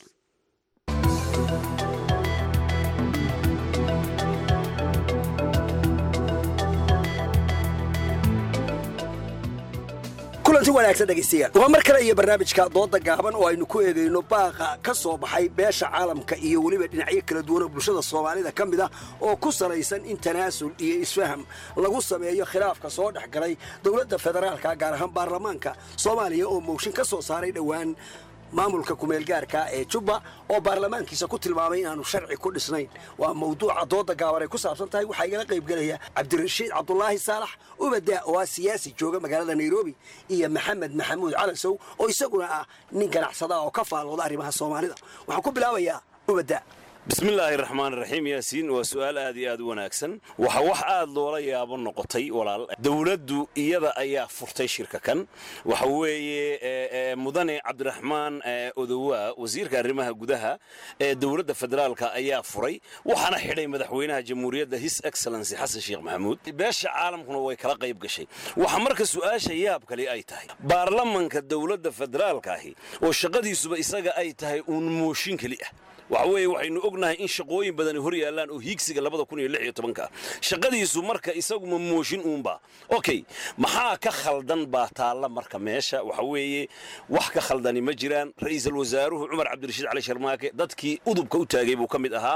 kulanti wanaagsan dhegaystayaal waa mar kale iyo barnaamijka dooda gaaban oo aynu ku eegayno baaqa ka soo baxay beesha caalamka iyo weliba dhinacyo kala duwan oo bulshada soomaalida ka mid ah oo ku salaysan in tanaasul iyo isfaham lagu sameeyo khilaafka soo dhex galay dowladda federaalka gaar ahaan baarlamaanka soomaaliya oo mooshin ka soo saaray dhowaan maamulka kumeelgaarka ee jubba oo baarlamaankiisa ku tilmaamay inaanu sharci ku dhisnayn waa mawduuca dooda gaaban ay ku saabsan tahay waxaa igala qaybgelaya cabdirashiid cabdulaahi saalax ubada oo ah siyaasi jooga magaalada nairobi iyo maxamed maxamuud calansow oo isaguna ah nin ganacsada oo ka faalooda arrimaha soomaalida waxaan ku bilaabayaa ubada bismillaahi raxmaan raxiim yaasiin waa su'aal aad iyo aad u wanaagsan waxa wax aad loola yaabo noqotay walaal dowladdu iyada ayaa furtay shirka kan waxa weeye mudane cabdiraxmaan odowaa wasiirka arrimaha gudaha ee dowladda federaalka ayaa furay waxaana xidhay madaxweynaha jamhuuriyadda his excellency xasan sheekh maxamuud beesha caalamkuna way kala qayb gashay waxa marka su'aasha yaab kale ay tahay baarlamanka dowladda federaalka ahi oo shaqadiisuba isaga ay tahay uun mooshin keli ah waxa weeye waxaynu ognahay in shaqooyin badani hor yaallaan oo hiigsiga labada kun iyo lix iyo tobanka shaqadiisu marka isaguma mooshin uunba okay maxaa ka khaldan baa taalla marka meesha waxa weeye wax ka khaldani ma jiraan ra'iisul wasaaruhu cumar cabdirashiid cali sharmaake dadkii udubka u taagay buu ka mid ahaa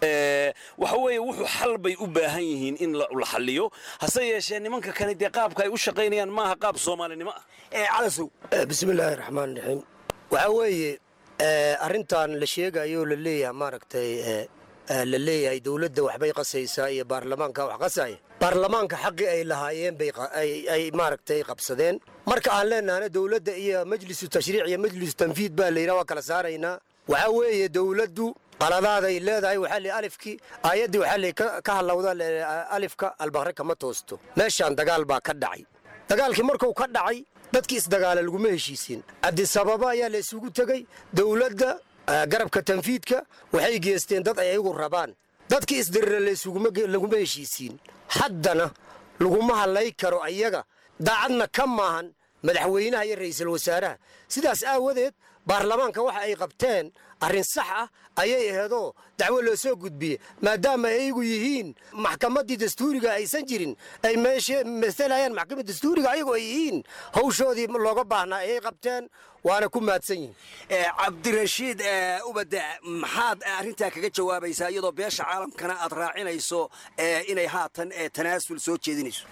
waxa weeye wuxuu xal bay u baahan yihiin in la xalliyo hase yeeshee nimanka kale dee qaabka ay u shaqaynayaan maaha qaab soomaalinimo ah calasow bismillaahi raxmaan raxiim waxaa weeye arrintan la sheegayo la leeyahay maaragtay la leeyahay dowladda waxbay qasaysaa iyo baarlamaanka wax qasaya baarlamaanka xaqii ay lahaayeen bay maaragtay qabsadeen marka aan leenahana dowladda iyo majlisu tashriic iyo majlisu tanfiid baa layidhaha waa kala saaraynaa waxaa weeye dowladdu qaladaaday leedahay waxaa li alifkii aayaddii waxaa li ka hadlawda alifka albaqre kama toosto meeshaan dagaal baa ka dhacay dagaalkii markuu ka dhacay dadkii isdagaala laguma heshiisiin cabdisababa ayaa la isugu tegey dowladda garabka tanfiidka waxay geesteen dad ay ayagu rabaan dadkii isdirira laguma heshiisiin haddana laguma hadlay karo ayaga daacadna ka maahan madaxweynaha iyo ra'iisul wasaaraha sidaas aawadeed baarlamaanka waxa ay qabteen arrin sax ah ayay aheedoo dacwo loo soo gudbiye maadaama ayagu yihiin maxkamaddii dastuuriga aysan jirin ay meesha masalayaan maxkamad dastuuriga ayagu ay yihiin hawshoodii looga baahnaa ayay qabteen waana ku mahadsan yihin cabdirashiid ubade maxaad arrintaa kaga jawaabaysaa iyadoo beesha caalamkana aad raacinayso inay haatan tanaasul soo jeedinayso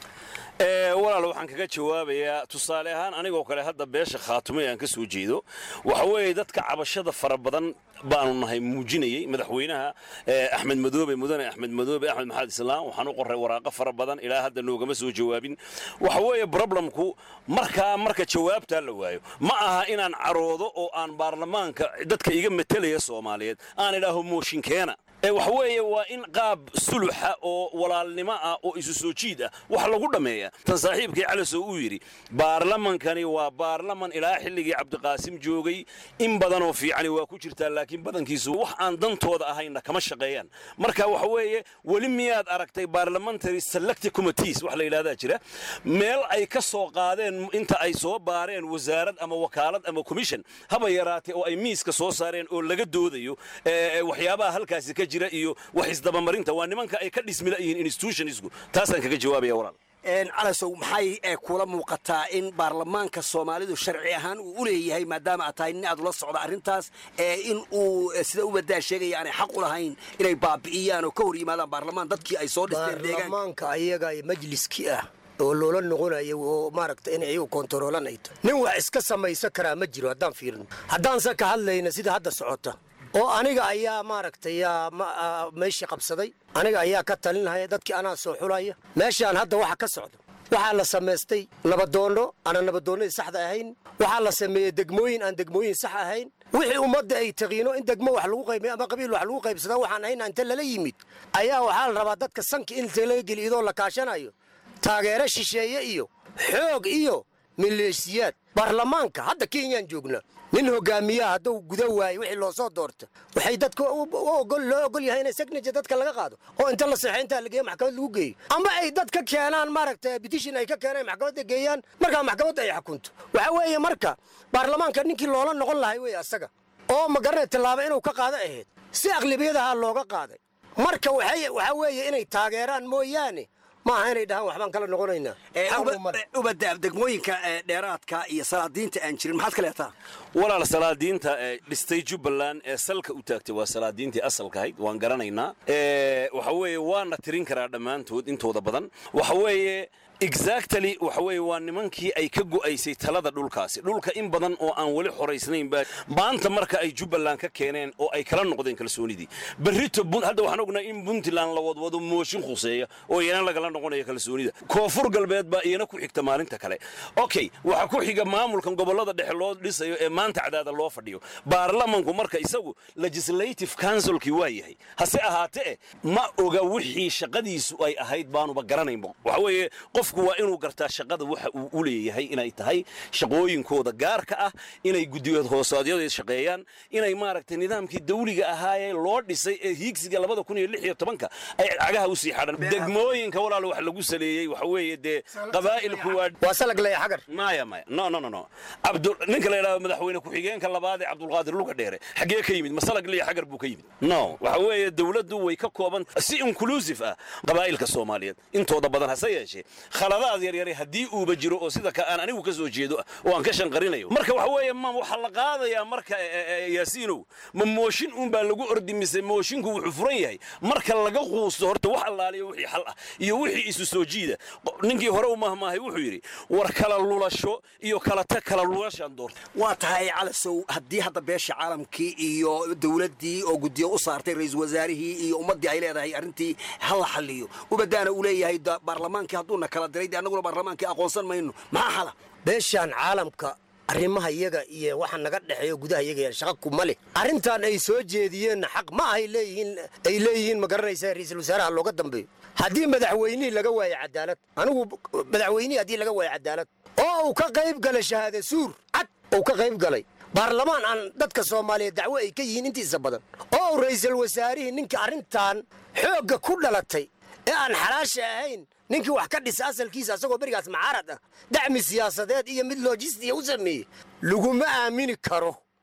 walaal waxaan kaga jawaabayaa tusaale ahaan anigoo kale hadda beesha khaatumay aan ka soo jeedo waxa weeye dadka cabashada fara badan baanu nahay muujinayey madaxweynaha axmed madoobe mudane axmed madoobe axmed maxamed islaam waxaan u qoray waraaqo fara badan ilaa hadda noogama soo jawaabin waxa weeye broblemku markaa marka jawaabtaa la waayo ma aha inaan caroodo oo aan baarlamaanka dadka iga metelaya soomaaliyeed aan idhaaho mooshinkeena waxa weeye waa in qaab suluxa oo walaalnimo ah oo isu soo jiid ah wax lagu dhammeeya tan saaxiibkii calasow uu yidhi baarlamankani waa baarlaman ilaa xilligii cabdiqaasim joogay in badanoo fiicani waa ku jirtaa laakiin badankiisu wax aan dantooda ahayna kama shaqeeyaan marka waxa weeye weli miyaad aragtay parliamentary selective committees wax la yidhahdaa jira meel ay ka soo qaadeen inta ay soo baareen wasaarad ama wakaalad ama commission haba yaraatee oo ay miiska soo saareen oo laga doodayo waxyaabaha halkaasi ka jira iyo wax isdabamarinta waa nimanka ay ka dhismila yihiin institutionsku taasaan kaga jawaabaya walaal calasow maxay kula muuqataa in baarlamaanka soomaalidu sharci ahaan uu u leeyahay maadaama aad tahay nin aad ula socda arrintaas in uu sida ubadaa sheegaya aanay xaq u lahayn inay baabi'iyaan oo ka hor yimaadaan baarlamaan dadkii ay soo dhisteen baarlamaanka ayaga majliskii ah oo loola noqonayo oo maaragta in iyagu kontaroolanayto nin wax iska samaysan karaa ma jiro haddaan fiirino haddaanse ka hadlayna sida hadda socota oo aniga ayaa maaragtay meeshii qabsaday aniga ayaa ka talinahaya dadkii anaa soo xulaya meeshaan hadda waxa ka socda waxaa la samaystay nabadoonno aanan nabadoonnadii saxda ahayn waxaa la sameeyey degmooyin aan degmooyin sax ahayn wixii ummadda ay taqiino in degmo wax lagu qaybiyo ama qabiil wax lagu qaybsadaa waxaan ahayn inta lala yimid ayaa waxaa la rabaa dadka sanka in laga geliyo idoo la kaashanayo taageero shisheeye iyo xoog iyo maleesiyaad baarlamaanka hadda kenyaan joognaa nin hogaamiyaha hadduu guda waayo wixii loo soo doorta waxay dadka loo ogol yahay inay signature dadka laga qaado oo inta la seexo intaa la geeyo maxkamad lagu geeyo ama ay dad ka keenaan maaragta petition ay ka keenaan maxkamadda geeyaan markaa maxkamadda ay xukunto waxa weeye marka baarlamaanka ninkii loola noqon lahay wey asaga oo magaranay tallaaba inuu ka qaado ahayd si aqlibiyadaha looga qaaday marka waxaa weeye inay taageeraan mooyaane maaha inay dhahaan waxbaan kala noqonaynaa ubadaab degmooyinka dheeraadka iyo salaadiinta aan jirin maxaad ka leetaa walaal salaadiinta dhistay jubbaland ee salka u taagtay waa salaadiintii asalka ahayd waan garanaynaa waxa weeye waana tirin karaa dhammaantood intooda badan waxa weeye exactly waxa weeye waa nimankii ay ka go'aysay talada dhulkaasi dhulka in badan oo aan weli xoraysnayn baa maanta marka ay jubbaland ka keeneen oo ay kala noqdeen kalsoonidii berrito hadda waxaan ognahay in puntland la wadwado mooshin khuseeya oo iyana lagala noqonayo kalsoonida koonfur galbeed baa iyana ku xigta maalinta kale okay waxaa ku xiga maamulkan gobollada dhexe loo dhisayo ee maanta cadaada loo fadhiyo baarlamanku marka isagu legislative councilkii waa yahay hase ahaatee ma oga wixii shaqadiisu ay ahayd baanuba garanaynba waxa weeye qofku waa inuu gartaa shaqada waxa uu u leeyahay inay tahay shaqooyinkooda gaarka ah inay guddiyood hoosaadyada shaqeeyaan inay maaragtay nidaamkii dawliga ahaayee loo dhisay ee hiigsiga labada kun iyo lix iyo tobanka ay cagaha u sii xadhan degmooyinka walaal wax lagu saleeyey waxa weeye dee qabaa'ilku waa waa salag leeya xagar maya maya no no no no abdu ninka la yidhahdo madaxweyne ku-xigeenka labaad ee cabdulqaadir luga dheere xaggee ka yimid masalag leeya xagar buu ka yimid no waxa weeye dawladdu way ka kooban si inclusive ah qabaa'ilka soomaaliyeed intooda badan hase yeeshee khaladaad yaryare haddii uuba jiro oo sida ka aan anigu ka soo jeedo ah oo aan ka shanqarinayo marka waxa weeye ma waxaa la qaadayaa marka yaasiinow ma mooshin uunbaa lagu ordi mise mooshinku wuxuu furan yahay marka laga quusto horta wax allaaliyo wixii xal ah iyo wixii isu soo jiida ninkii hore u mahmaahay wuxuu yidhi war kala lulasho iyo kala tag kala lulashaan doorta waa tahay calasow haddii hadda beesha caalamkii iyo dowladdii oo guddiyo u saartay ra-iisul wasaarihii iyo ummaddii ay leedahay arrintii hala xalliyo ubadaana uu leeyahay baarlamaankii hadduuna kala diray de annaguna baarlamaankii aqoonsan mayno maxaa xala beeshaan caalamka arrimaha iyaga iyo waxa naga dhexeeyo gudaha iyaga shaqa kuma leh arrintan ay soo jeediyeenna xaq ma ahay leeyihiin ay leeyihiin ma garanaysaa ra-iisul wasaaraha looga dambeeyo haddii madaxweynihii laga waayo cadaalad anigu madaxweynihii haddii laga waayo cadaalad oo uu ka qayb galay shahaade suur cad uu ka qayb galay baarlamaan aan dadka soomaaliyeed dacwo ay ka yihiin intiisa badan oo uu ra'iisul wasaarihii ninka arrintan xoogga ku dhalatay ee aan xalaasha ahayn ninkii wax ka dhisa asalkiisa asagoo berigaas macaarad ah dacmi siyaasadeed iyo mid lojistiya u sameeyey laguma aamini karo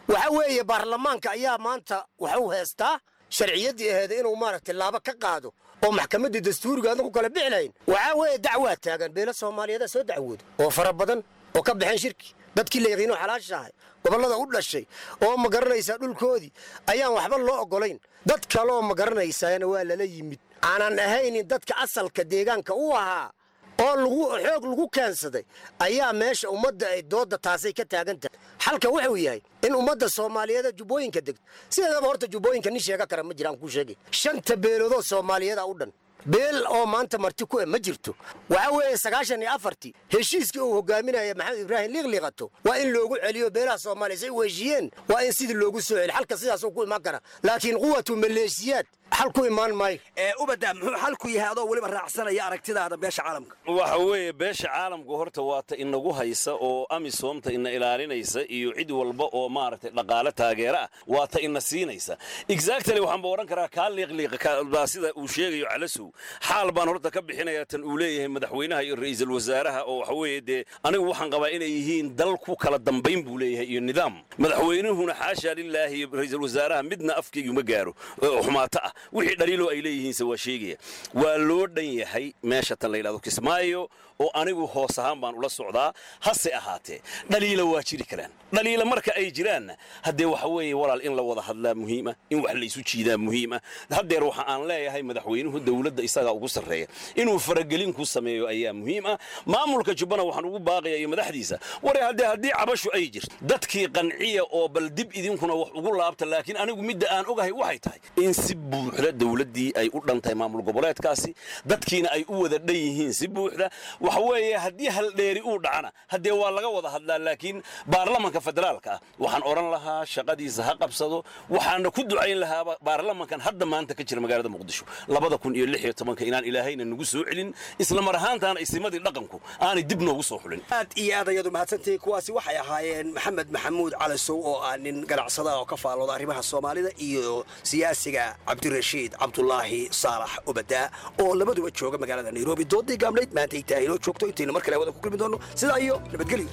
waxa weeye baarlamaanka ayaa maanta waxuu heestaa sharciyaddii aheeda inuu maaragtay laaba ka qaado oo maxkamaddii dastuuriga adan ku kala bixi lahayn waxaa weeye dacwaa taagan beelo soomaaliyeeda soo dacwooda oo fara badan oo ka baxeen shirki dadkii la yaqiinoo xalaashahay gobollada u dhashay oo ma garanaysaa dhulkoodii ayaan waxba loo oggolayn dad kaleoo ma garanaysaana waa lala yimid aanan ahaynin dadka asalka deegaanka u ahaa oo lagu xoog lagu keensaday ayaa meesha ummadda ay doodda taasay ka taagan tahay xalka wuxuu yahay in ummadda soomaaliyeeda jubbooyinka degto sideedaba horta jubbooyinka nin sheega kara ma jiraan kuu sheegay shanta beeloodoo soomaaliyeeda u dhan beel oo maanta marti ku e ma jirto waxaa weeye sagaashan iyo afartii heshiiskii uu hogaaminaya maxamed ibraahim liiqliiqato waa in loogu celiyo beelaha soomaaliya say u heshiiyeen waa in sidii loogu soo celi xalka sidaasuu ku imaan kara laakiin quwatu maleeshiyaad xal ku imaan maayo ubadda muxuu xalku yahay adoo weliba raacsanaya aragtidaada beesha caalamka waxa weeye beesha caalamku horta waa ta inagu haysa oo amisoomta ina ilaalinaysa iyo cid walba oo maaragtay dhaqaale taageera ah waa ta ina siinaysa exactly waxaan ba odhan karaa kaa liiqliiqa sida uu sheegayo calasow xaal baan horta ka bixinayaa tan uu leeyahay madaxweynaha iyo ra'iisul wasaaraha oo waxa weeye dee anigu waxaan qabaa inay yihiin dal ku kala dambayn buu leeyahay iyo nidaam madaxweynuhuna xaashaa lilaahi iyo ra'iisul wasaaraha midna afkaygu ma gaaro oo xumaato ah wixii dhaliiloo ay leeyihiinse waa sheegaya waa loo dhan yahay meesha tan la yidhahdo kismaayo oo anigu hoos ahaan baan ula socdaa hase ahaatee dhaliila waa jiri karaan dhaliila marka ay jiraanna haddee waxa weeye walaal in la wada hadlaa muhiima in wax laysu jiidaa muhiima haddeer waxa aan leeyahay madaxweynuhu dowladda isagaa ugu sarreeya inuu faragelin ku sameeyo ayaa muhiim ah maamulka jubbana waxaan ugu baaqaya iyo madaxdiisa ware haddee haddii cabashu ay jirto dadkii qanciya oo bal dib idinkuna wax ugu laabta laakiin anigu midda aan ogahay waxay tahay in si buuxda dowladdii ay u dhan tahay maamul goboleedkaasi dadkiina ay u wada dhan yihiin si buuxda waxa weeye haddii haldheeri uu dhacana haddee waa laga wada hadlaa laakiin baarlamanka federaalka ah waxaan odhan lahaa shaqadiisa ha qabsado waxaana ku ducayn lahaaba baarlamankan hadda maanta ka jira magaalada muqdisho labada kun iyo lix iyo tobanka inaan ilaahayna nagu soo celin isla mar ahaantaana isimadii dhaqanku aanay dib noogu soo xulin aad iyo aad ayadu mahadsantihiin kuwaasi waxay ahaayeen maxamed maxamuud calasow oo ah nin ganacsada oo ka faalooda arrimaha soomaalida iyo siyaasiga cabdirashiid cabdulaahi saalax obadaa oo labaduba jooga magaalada nairobi doodii gaamlayd maanta ay tahay inoo joogto intaynu mar kale wada ku kulmi doonno sidaa iyo nabadgelyo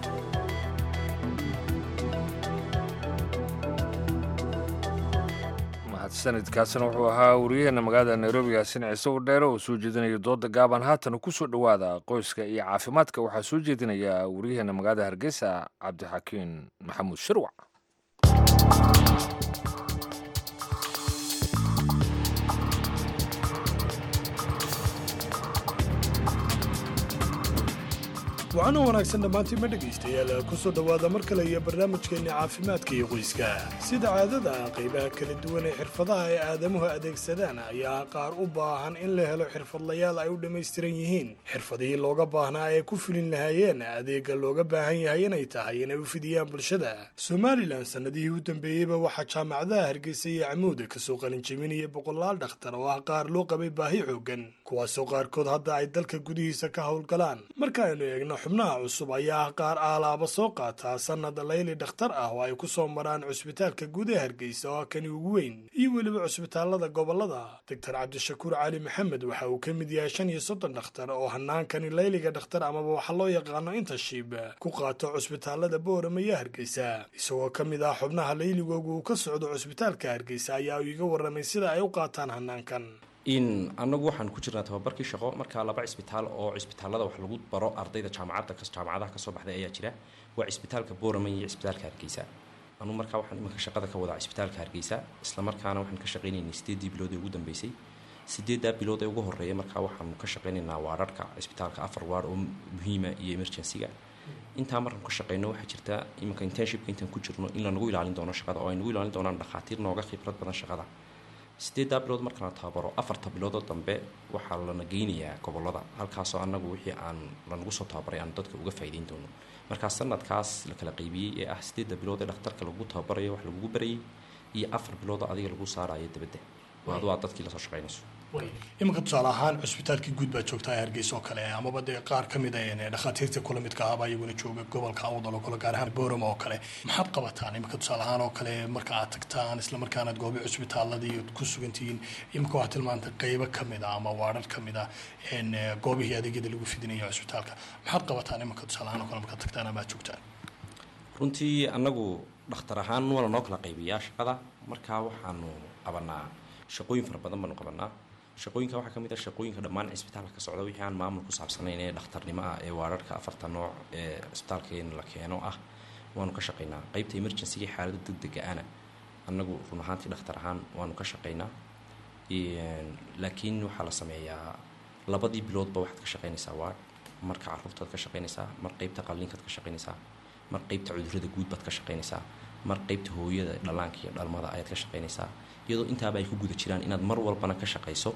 sanadkaasina wuxuu ahaa wariyaheena magaalada nairobi yaasin ciise dheere oo soo jeedinaya dooda gaaban haatan ku soo dhowaada qoyska iyo caafimaadka waxaa soo jeedinaya wariyaheena magaalada hargeysa cabdixakiin maxamuud shirwac waxaana wanaagsan dhammaantiinma dhegaystayaal ku soo dhowaada mar kale iyo barnaamijkeenna caafimaadka iyo qoyska sida caadada ah qaybaha kala duwan ee xirfadaha ay aadamuhu adeegsadaan ayaa qaar u baahan in la helo xirfadlayaal ay u dhammaystiran yihiin xirfadihii looga baahnaa ay ku fulin lahaayeen adeega looga baahan yahay inay tahay inay u fidiyaan bulshada somalilan sannadihii u dambeeyeyba waxaa jaamacadaha hargeysa iyo camuuda kasoo qalinjabinaya boqolaal dhakhtar oo ah qaar loo qabay baahi xoogan kuwaasoo qaarkood hadda ay dalka gudihiisa ka howlgalaan marka aynu eegno xubnaha cusub ayaa ah qaar aalaaba soo qaataa sannad layli dhakhtar ah oo ay ku soo maraan cusbitaalka guud ee hargeysa oo ah kani ugu weyn iyo weliba cusbitaalada gobolada doctor cabdishakuur cali maxamed waxa uu ka mid yahay shan iyo soddon dhakhtar oo hanaankani layliga dhakhtar amaba waxa loo yaqaano intashib ku qaato cusbitaalada boorama iyo hargeysa isagoo ka mid ah xubnaha layligoogu uu ka socdo cusbitaalka hargeysa ayaa uu iga warramay sida ay u qaataan hanaankan in annagu waxaan ku jirnaa tababarkii shaqo markaa laba cisbitaal oo cisbitaalada wax lagu baro ardayda jaamacadda jaamacadaha kasoo baxday ayaa jira waa cisbitaalka boorama iyo cisbitaalka hargeysa anuu markaa waxaan iminka shaqada ka wadaa cisbitaalka hargeysa islamarkaana waxaan ka shaqaynaynay sideedii bilood ee ugu dambeysay sideeddaa bilood ee ugu horreeya markaa waxaanu ka shaqaynaynaa waararhka cisbitaalka afar waar oo muhiima iyo emergencyga intaa markaan ka shaqeyno waxaa jirta iminka internshipka intaan ku jirno in lanagu ilaalin doono shaqada oo ay nagu ilaalin doonaan dhakhaatiir nooga khibrad badan shaqada sideeddaa bilood markaan la tababaro afarta biloodoo dambe waxaa lana geynayaa gobolada halkaasoo annagu wixii aan lanagu soo tababaray aan dadka uga faa'iideyn doono markaa sanadkaas la kala qaybiyey ee ah sideedda bilood ee dhakhtarka lagu tababarayo wax lagugu barayay iyo afar biloodoo adiga lagu saarayo dabadda oo adu aad dadkii lasoo shaqaynayso iminka tusaale ahaan cusbitaalkii guud baa joogtaa hargeysa oo kale amaba dee qaar ka mid a dhakhaatiirta kula midka ahbaa iyaguna jooga gobolka awdal oo kale gaar ahaan boorama oo kale maxaad qabataan iminka tusaale ahaan oo kale marka aad tagtaan isla markaanaad goobi cusbitaaladii ku sugantihiin iminka waxaad tilmaantay qeybo ka mid a ama waadhar ka mid a goobihii adeegyada lagu fidinaya cusbitaalka maxaad qabataan iminka tusaale ahaan oo kale markaad tagtaan ama aad joogtaan runtii annagu dhakhtar ahaan waa lanoo kala qaybiyaa shaqada markaa waxaanu qabanaa shaqooyin fara badan baanu qabanaa shaqooyinka waxaa ka mid ah shaqooyinka dhammaan cisbitaalka ka socda wixii aan maamul ku saabsanayn ee dhakhtarnimo ah ee waararhka afarta nooc ee cisbitaalkeena la keeno ah waanu ka shaqaynaa qeybta emergencyga xaalada degdega ana annagu run ahaantii dhakhtar ahaan waanu ka shaqaynaa laakiin waxaa la sameeyaa labadii biloodba waxaad ka shaqaynaysaa waard marka caruurtaad ka shaqaynaysaa mar qeybta qalliinkaad ka shaqaynaysaa mar qeybta cudurrada guud baad ka shaqaynaysaa mar qeybta hooyada dhallaanka iyo dhalmada ayaad ka shaqaynaysaa iyadoo intaaba ay ku guda jiraan inaad mar walbana ka shaqayso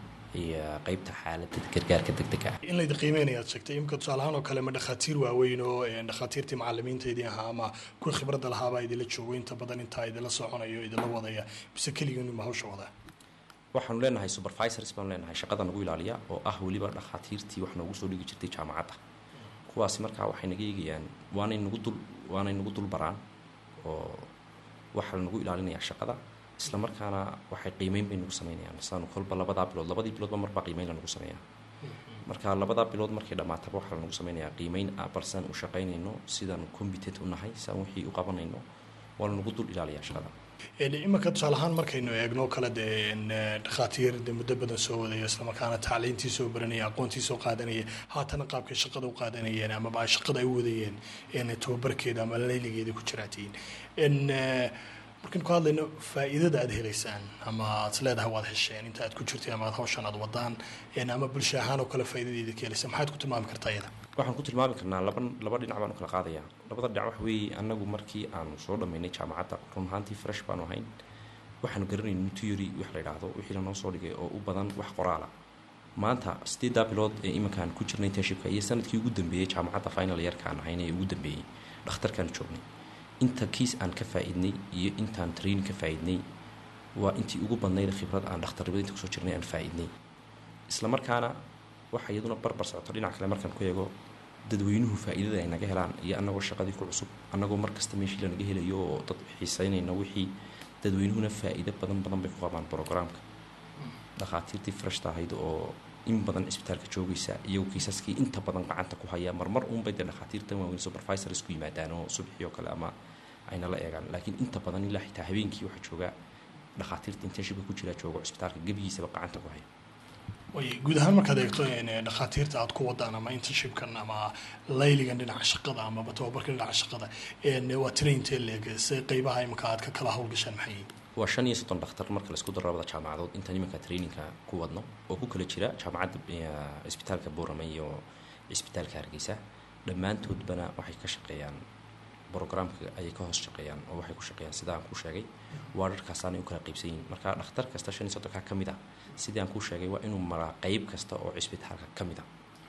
qeybta xaalada gargaarka degdega ah in laydi qiimeynayaad sheegtay imika tusaalahaan oo kale ma dhakhaatiir waaweyn oo dhakhaatiirtii macalimiintaydii ahaa ama kuwa khibradda lahaabaa idinla joogo inta badan intaa idinla soconayo idinla wadaya bise keligiinuma hawsha wadaa waxaanu leenahay supervisors baanu leenahay shaqada nagu ilaaliya oo ah weliba dhakhaatiirtii wax noogu soo dhigi jirtay jaamacadda kuwaasi markaa waxay naga eegayaan waanay nagu dul waanay nagu dul baraan oo waxaa lanagu ilaalinayaa shaqada isla markaana waxay qiimeyn bay nagu sameynayaan saanu kolba labadaa bilood labadii biloodba marbaa qiimeyn lanagu sameeyaa marka labadaa bilood markay dhammaataba waxaa lanagu sameynayaa qiimeyn ah balsaan u shaqaynayno sidaanu competent u nahay saan wixii u qabanayno waa lanagu dul ilaaliyaa shaqada iminka tusaale ahaan markaynu eegno kale dee dhakhaatiir de muddo badan soo wadaya islamarkaana tacliintii soo baranaya aqoontii soo qaadanaya haatana qaabkay shaqada u qaadanayeen amaba ay shaqada ay u wadayeen tababarkeeda ama layligeeda ku jiraatiin markaynu ka hadlayno faa'iidada aad helaysaan ama aad is leedahay waad hesheen inta aad ku jirtay ama aad hawshan aad wadaan ama bulsho ahaan oo kale faa'iidadeeda ka helaysa maxaad ku tilmaami kartaa iyada waxaan ku tilmaami karnaa laba laba dhinac baanu kala qaadayaa labada dhinac waxa weeye annagu markii aanu soo dhammaynay jaamacadda run ahaantii fresh baanu ahayn waxaanu garanayn theory wax la yidhaahdo wixii lanoo soo dhigay oo u badan wax qoraala maanta sideeddaa bilood ee iminkaan ku jirnay internshipka iyo sanadkii ugu dambeeyey jaamacadda final yeerkaan ahayn ee ugu dambeeyey dhakhtarkaan joognay inta kiis aan ka faa'iidnay iyo intaan training ka faa'iidnay waa intii ugu badnayd khibrad aan dhakhtarnimada inta kusoo jirnay aan faa'iidnay isla markaana waxa iyaduna barbar socoto dhinac kale markaan ku eego dadweynuhu faa'iidada ay naga helaan iyo annagoo shaqadii ku cusub annagoo mar kasta meeshii lanaga helayo oo dad xiiseynayna wixii dadweynuhuna faa'iido badan badan bay ku qabaan programka dhakhaatiirtii freshta ahayd oo in badan cisbitaalka joogaysa iyagoo kiisaskii inta badan gacanta ku haya marmar uunbay dee dhakhaatiirtan waaweyn supervisors ku yimaadaan oo subaxii oo kale ama ayna la eegaan laakiin inta badan ilaa xitaa habeenkii waxaa jooga dhakhaatiirta internshipka ku jira joogo cisbitaalka gebigiisaba gacanta ku haya way guud ahaan markaad eegto dhakhaatiirta aad ku wadaan ama internshipkan ama layligan dhinaca shaqada amaba tababarka dhinaca shaqada waa traintee leeg se qeybaha imika aad ka kala howlgashaan maxay yihiin waa shan iyo soddon dhakhtar marka laisku daro labada jaamacadood intaan iminka trainingka ku wadno oo ku kala jira jaamacadda cisbitaalka boorama iyo cisbitaalka hargeysa dhammaantoodbana waxay ka shaqeeyaan brogramka ayay ka hoos shaqeeyaan oo waxay ku shaqeeyaan sida aan kuu sheegay waararkaasaanay u kala qaybsan yihiin marka dhakhtar kasta shan iyo soddonka ka mid ah sidii aan kuu sheegay waa inuu maraa qeyb kasta oo cisbitaalka ka mid ah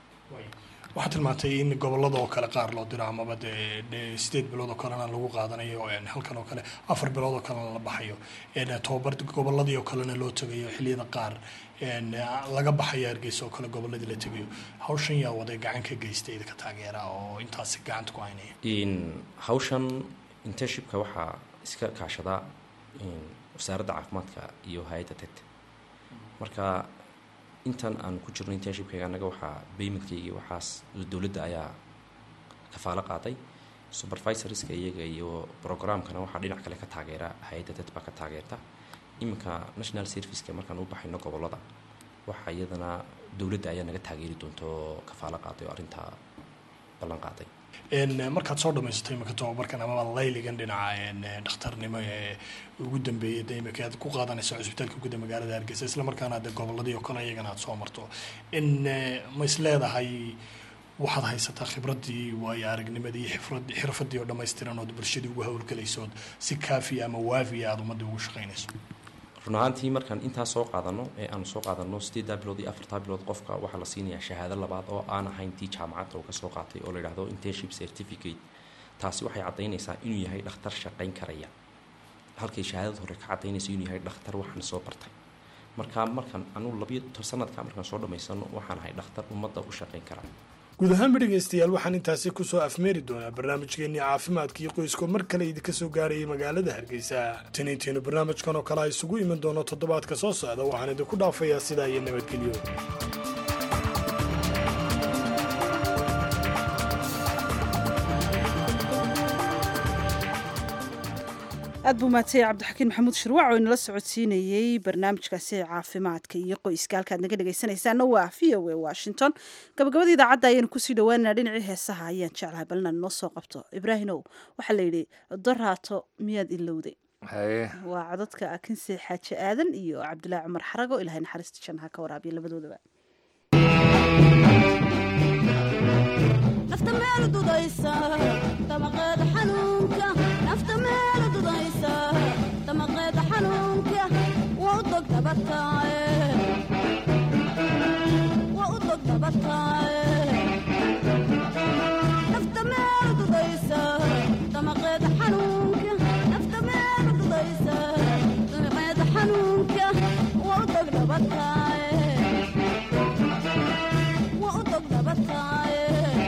waxaad tilmaantay in gobolada oo kale qaar loo diro amaba dee sideed bilood oo kalena lagu qaadanayo halkan oo kale afar bilood oo kalena la baxayo tobabar goboladii oo kalena loo tegayo xiliyada qaar laga baxayo hargeysa oo kale goboladii la tegayo hawshan yaa waday gacan ka geysta idinka taageera oo intaasi gacanta ku haynaya hawshan internshipka waxaa iska kaashadaa wasaaradda caafimaadka iyo hay-adda ted marka intan aan ku jirno internshipkayga annaga waxaa baymadkaygii waxaas dowladda ayaa kafaalo qaaday supervisorska iyaga iyo programkana waxaa dhinac kale ka taageera hay-adda dad baa ka taageerta iminka national serviceka markaan u baxayno gobolada waxaa iyadana dowladda ayaa naga taageeri doonto kafaalo qaaday oo arrintaa ballan qaaday markaad soo dhamaysatay imika tababarkan amaba layligan dhinaca dhakhtarnimo ee ugu dambeeyay de imika aad ku qaadanaysa cusbitaalka guda magaalada hargeysa isla markaana de goboladii oo kale iyagana aad soo marto in ma is leedahay waxaad haysataa khibraddii waayo aragnimadii xifrad xirfadii oo dhammaystiran ood bulshadii ugu howlgelaysood si kaafiya ama waafiya aada ummadii ugu shaqaynayso run ahaantii markaan intaa soo qaadano ee aanu soo qaadano sideeddaa bilood iyo afartaa bilood qofka waxaa la siinayaa shahaado labaad oo aan ahayn tii jaamacadda uu ka soo qaatay oo la yidhahdo internship certificate taasi waxay caddaynaysaa inuu yahay dhakhtar shaqayn karaya halkay shahaadada hore ka caddaynaysa inuu yahay dhakhtar waxaan soo bartay marka markaan anugu labiyo sanadka markaan soo dhammaysano waxaan ahay dhakhtar ummadda u shaqayn karaa guud ahaanba dhegaystayaal waxaan intaasi kusoo afmeeri doonaa barnaamijkeennii caafimaadkii qoyskoo mar kale idinka soo gaarayay magaalada hargeysa tan intaynu barnaamijkan oo kale a isugu iman doono toddobaadka soo socda waxaan idinku dhaafayaa sidaa iyo nabadgelyo aad buu maatay cabdixakiin maxamuud shirwac oo inala socodsiinayey barnaamijkaasi caafimaadka iyo qoyska halkaad naga dhegaysanaysaana waa v o a washington gabagabada idaacadda ayaanu kusii dhawaanana dhinacii heesaha ayaan jeclahay bal inaan noo soo qabto ibraahimow waxaa la yidhi doraato miyaad ilowday haye waa codadka akinse xaaji aadan iyo cabdulaahi cumar xarago ilahay naxariista jannaha ka waraabiya labadoodaba nafta meel dudaysa damaqeeda xanuunka nafta meel dudaysa damaqeeda xanuunka waa u dog dabataaye waa u dog dabataaye nafta meel dudaysa damaqeeda xanuunka nafta meel dudaysa damaqeeda xanuunka waa u dog dabataaye waa u dog dabataaye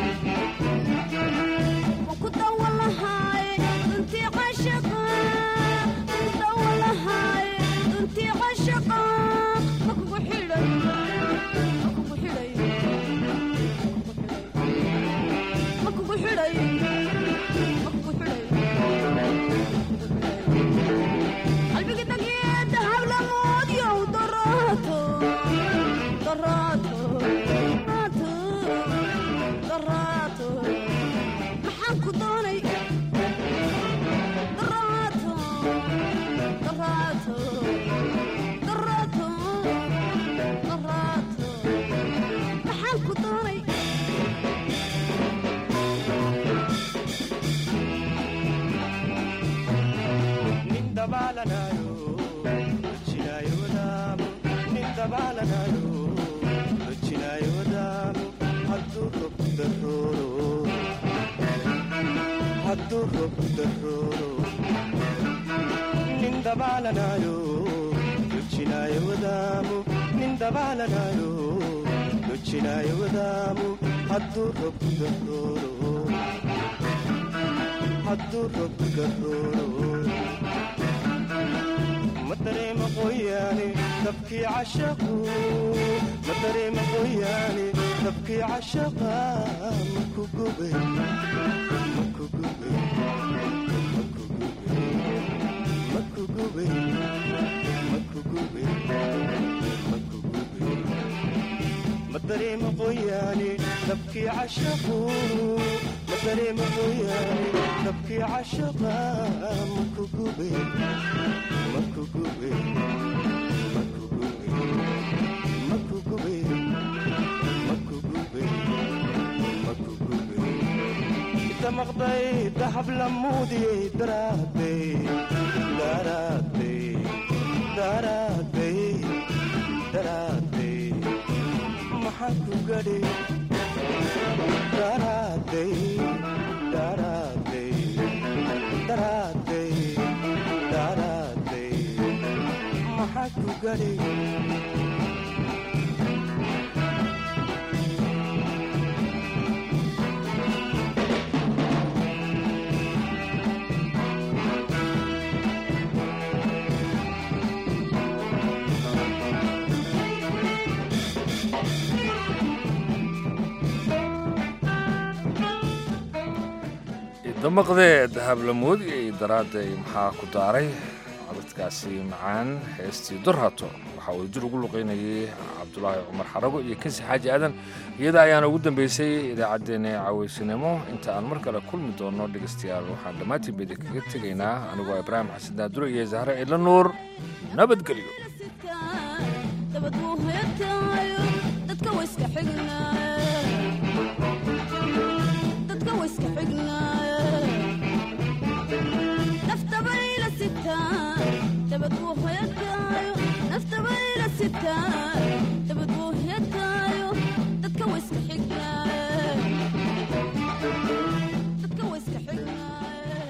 maxaan ku doonay daraato daraato daraato daraato maxaan ku doonay నిందబాలనాయో వచ్చినాయ వదాము నిందబాలనాయో వచ్చినాయ వదాము హద్దు రొప్పుగరోరు హద్దు రొప్పుగరోరు مدري مقوياني تبكي عشقو مدري مقوياني تبكي عشقا مكو قبي مكو قبي مكو قبي مكو قبي مكو قبي مدري مقوياني تبكي عشقو مدري مقوياني تبكي عشقا مكو قبي مكو قبي مكو قبي مكو قبي مكو قبي مكو قبي انت مقضي ذهب لمودي دراتي دراتي دراتي دراتي محكو قدي دراتي دراتي دراتي دراتي محكو قدي damaqdee dahablamood iyo daraadday maxaa ku daaray codadkaasi macaan heestii durhato waxaa uu jir ugu luqaynayay cabdulaahi cumar xarago iyo kansi xaaji aadan iyada ayaana ugu dambeysay idaacaddeenna cawaysinimo inta aan mar kale kulmi doonno dhegaystayaal waxaan dhammaantiin bedi kaga tegaynaa anigoo ibraahim xasan daaduro iyo zahre cidla nuur nabadgelyo dabad wuu heetaayo dadka wayska xignaaye dadka wayska xignaaye naftabayla sitaa dabad wuu heetaayo naftabayla sitaa dabad wuu heetaayo dadka wayska xignaaye dadka wayska xignaaye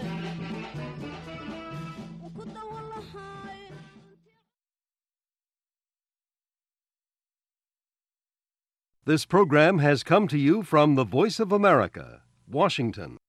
ku dawan lahaay This program has come to you from the Voice of America, Washington.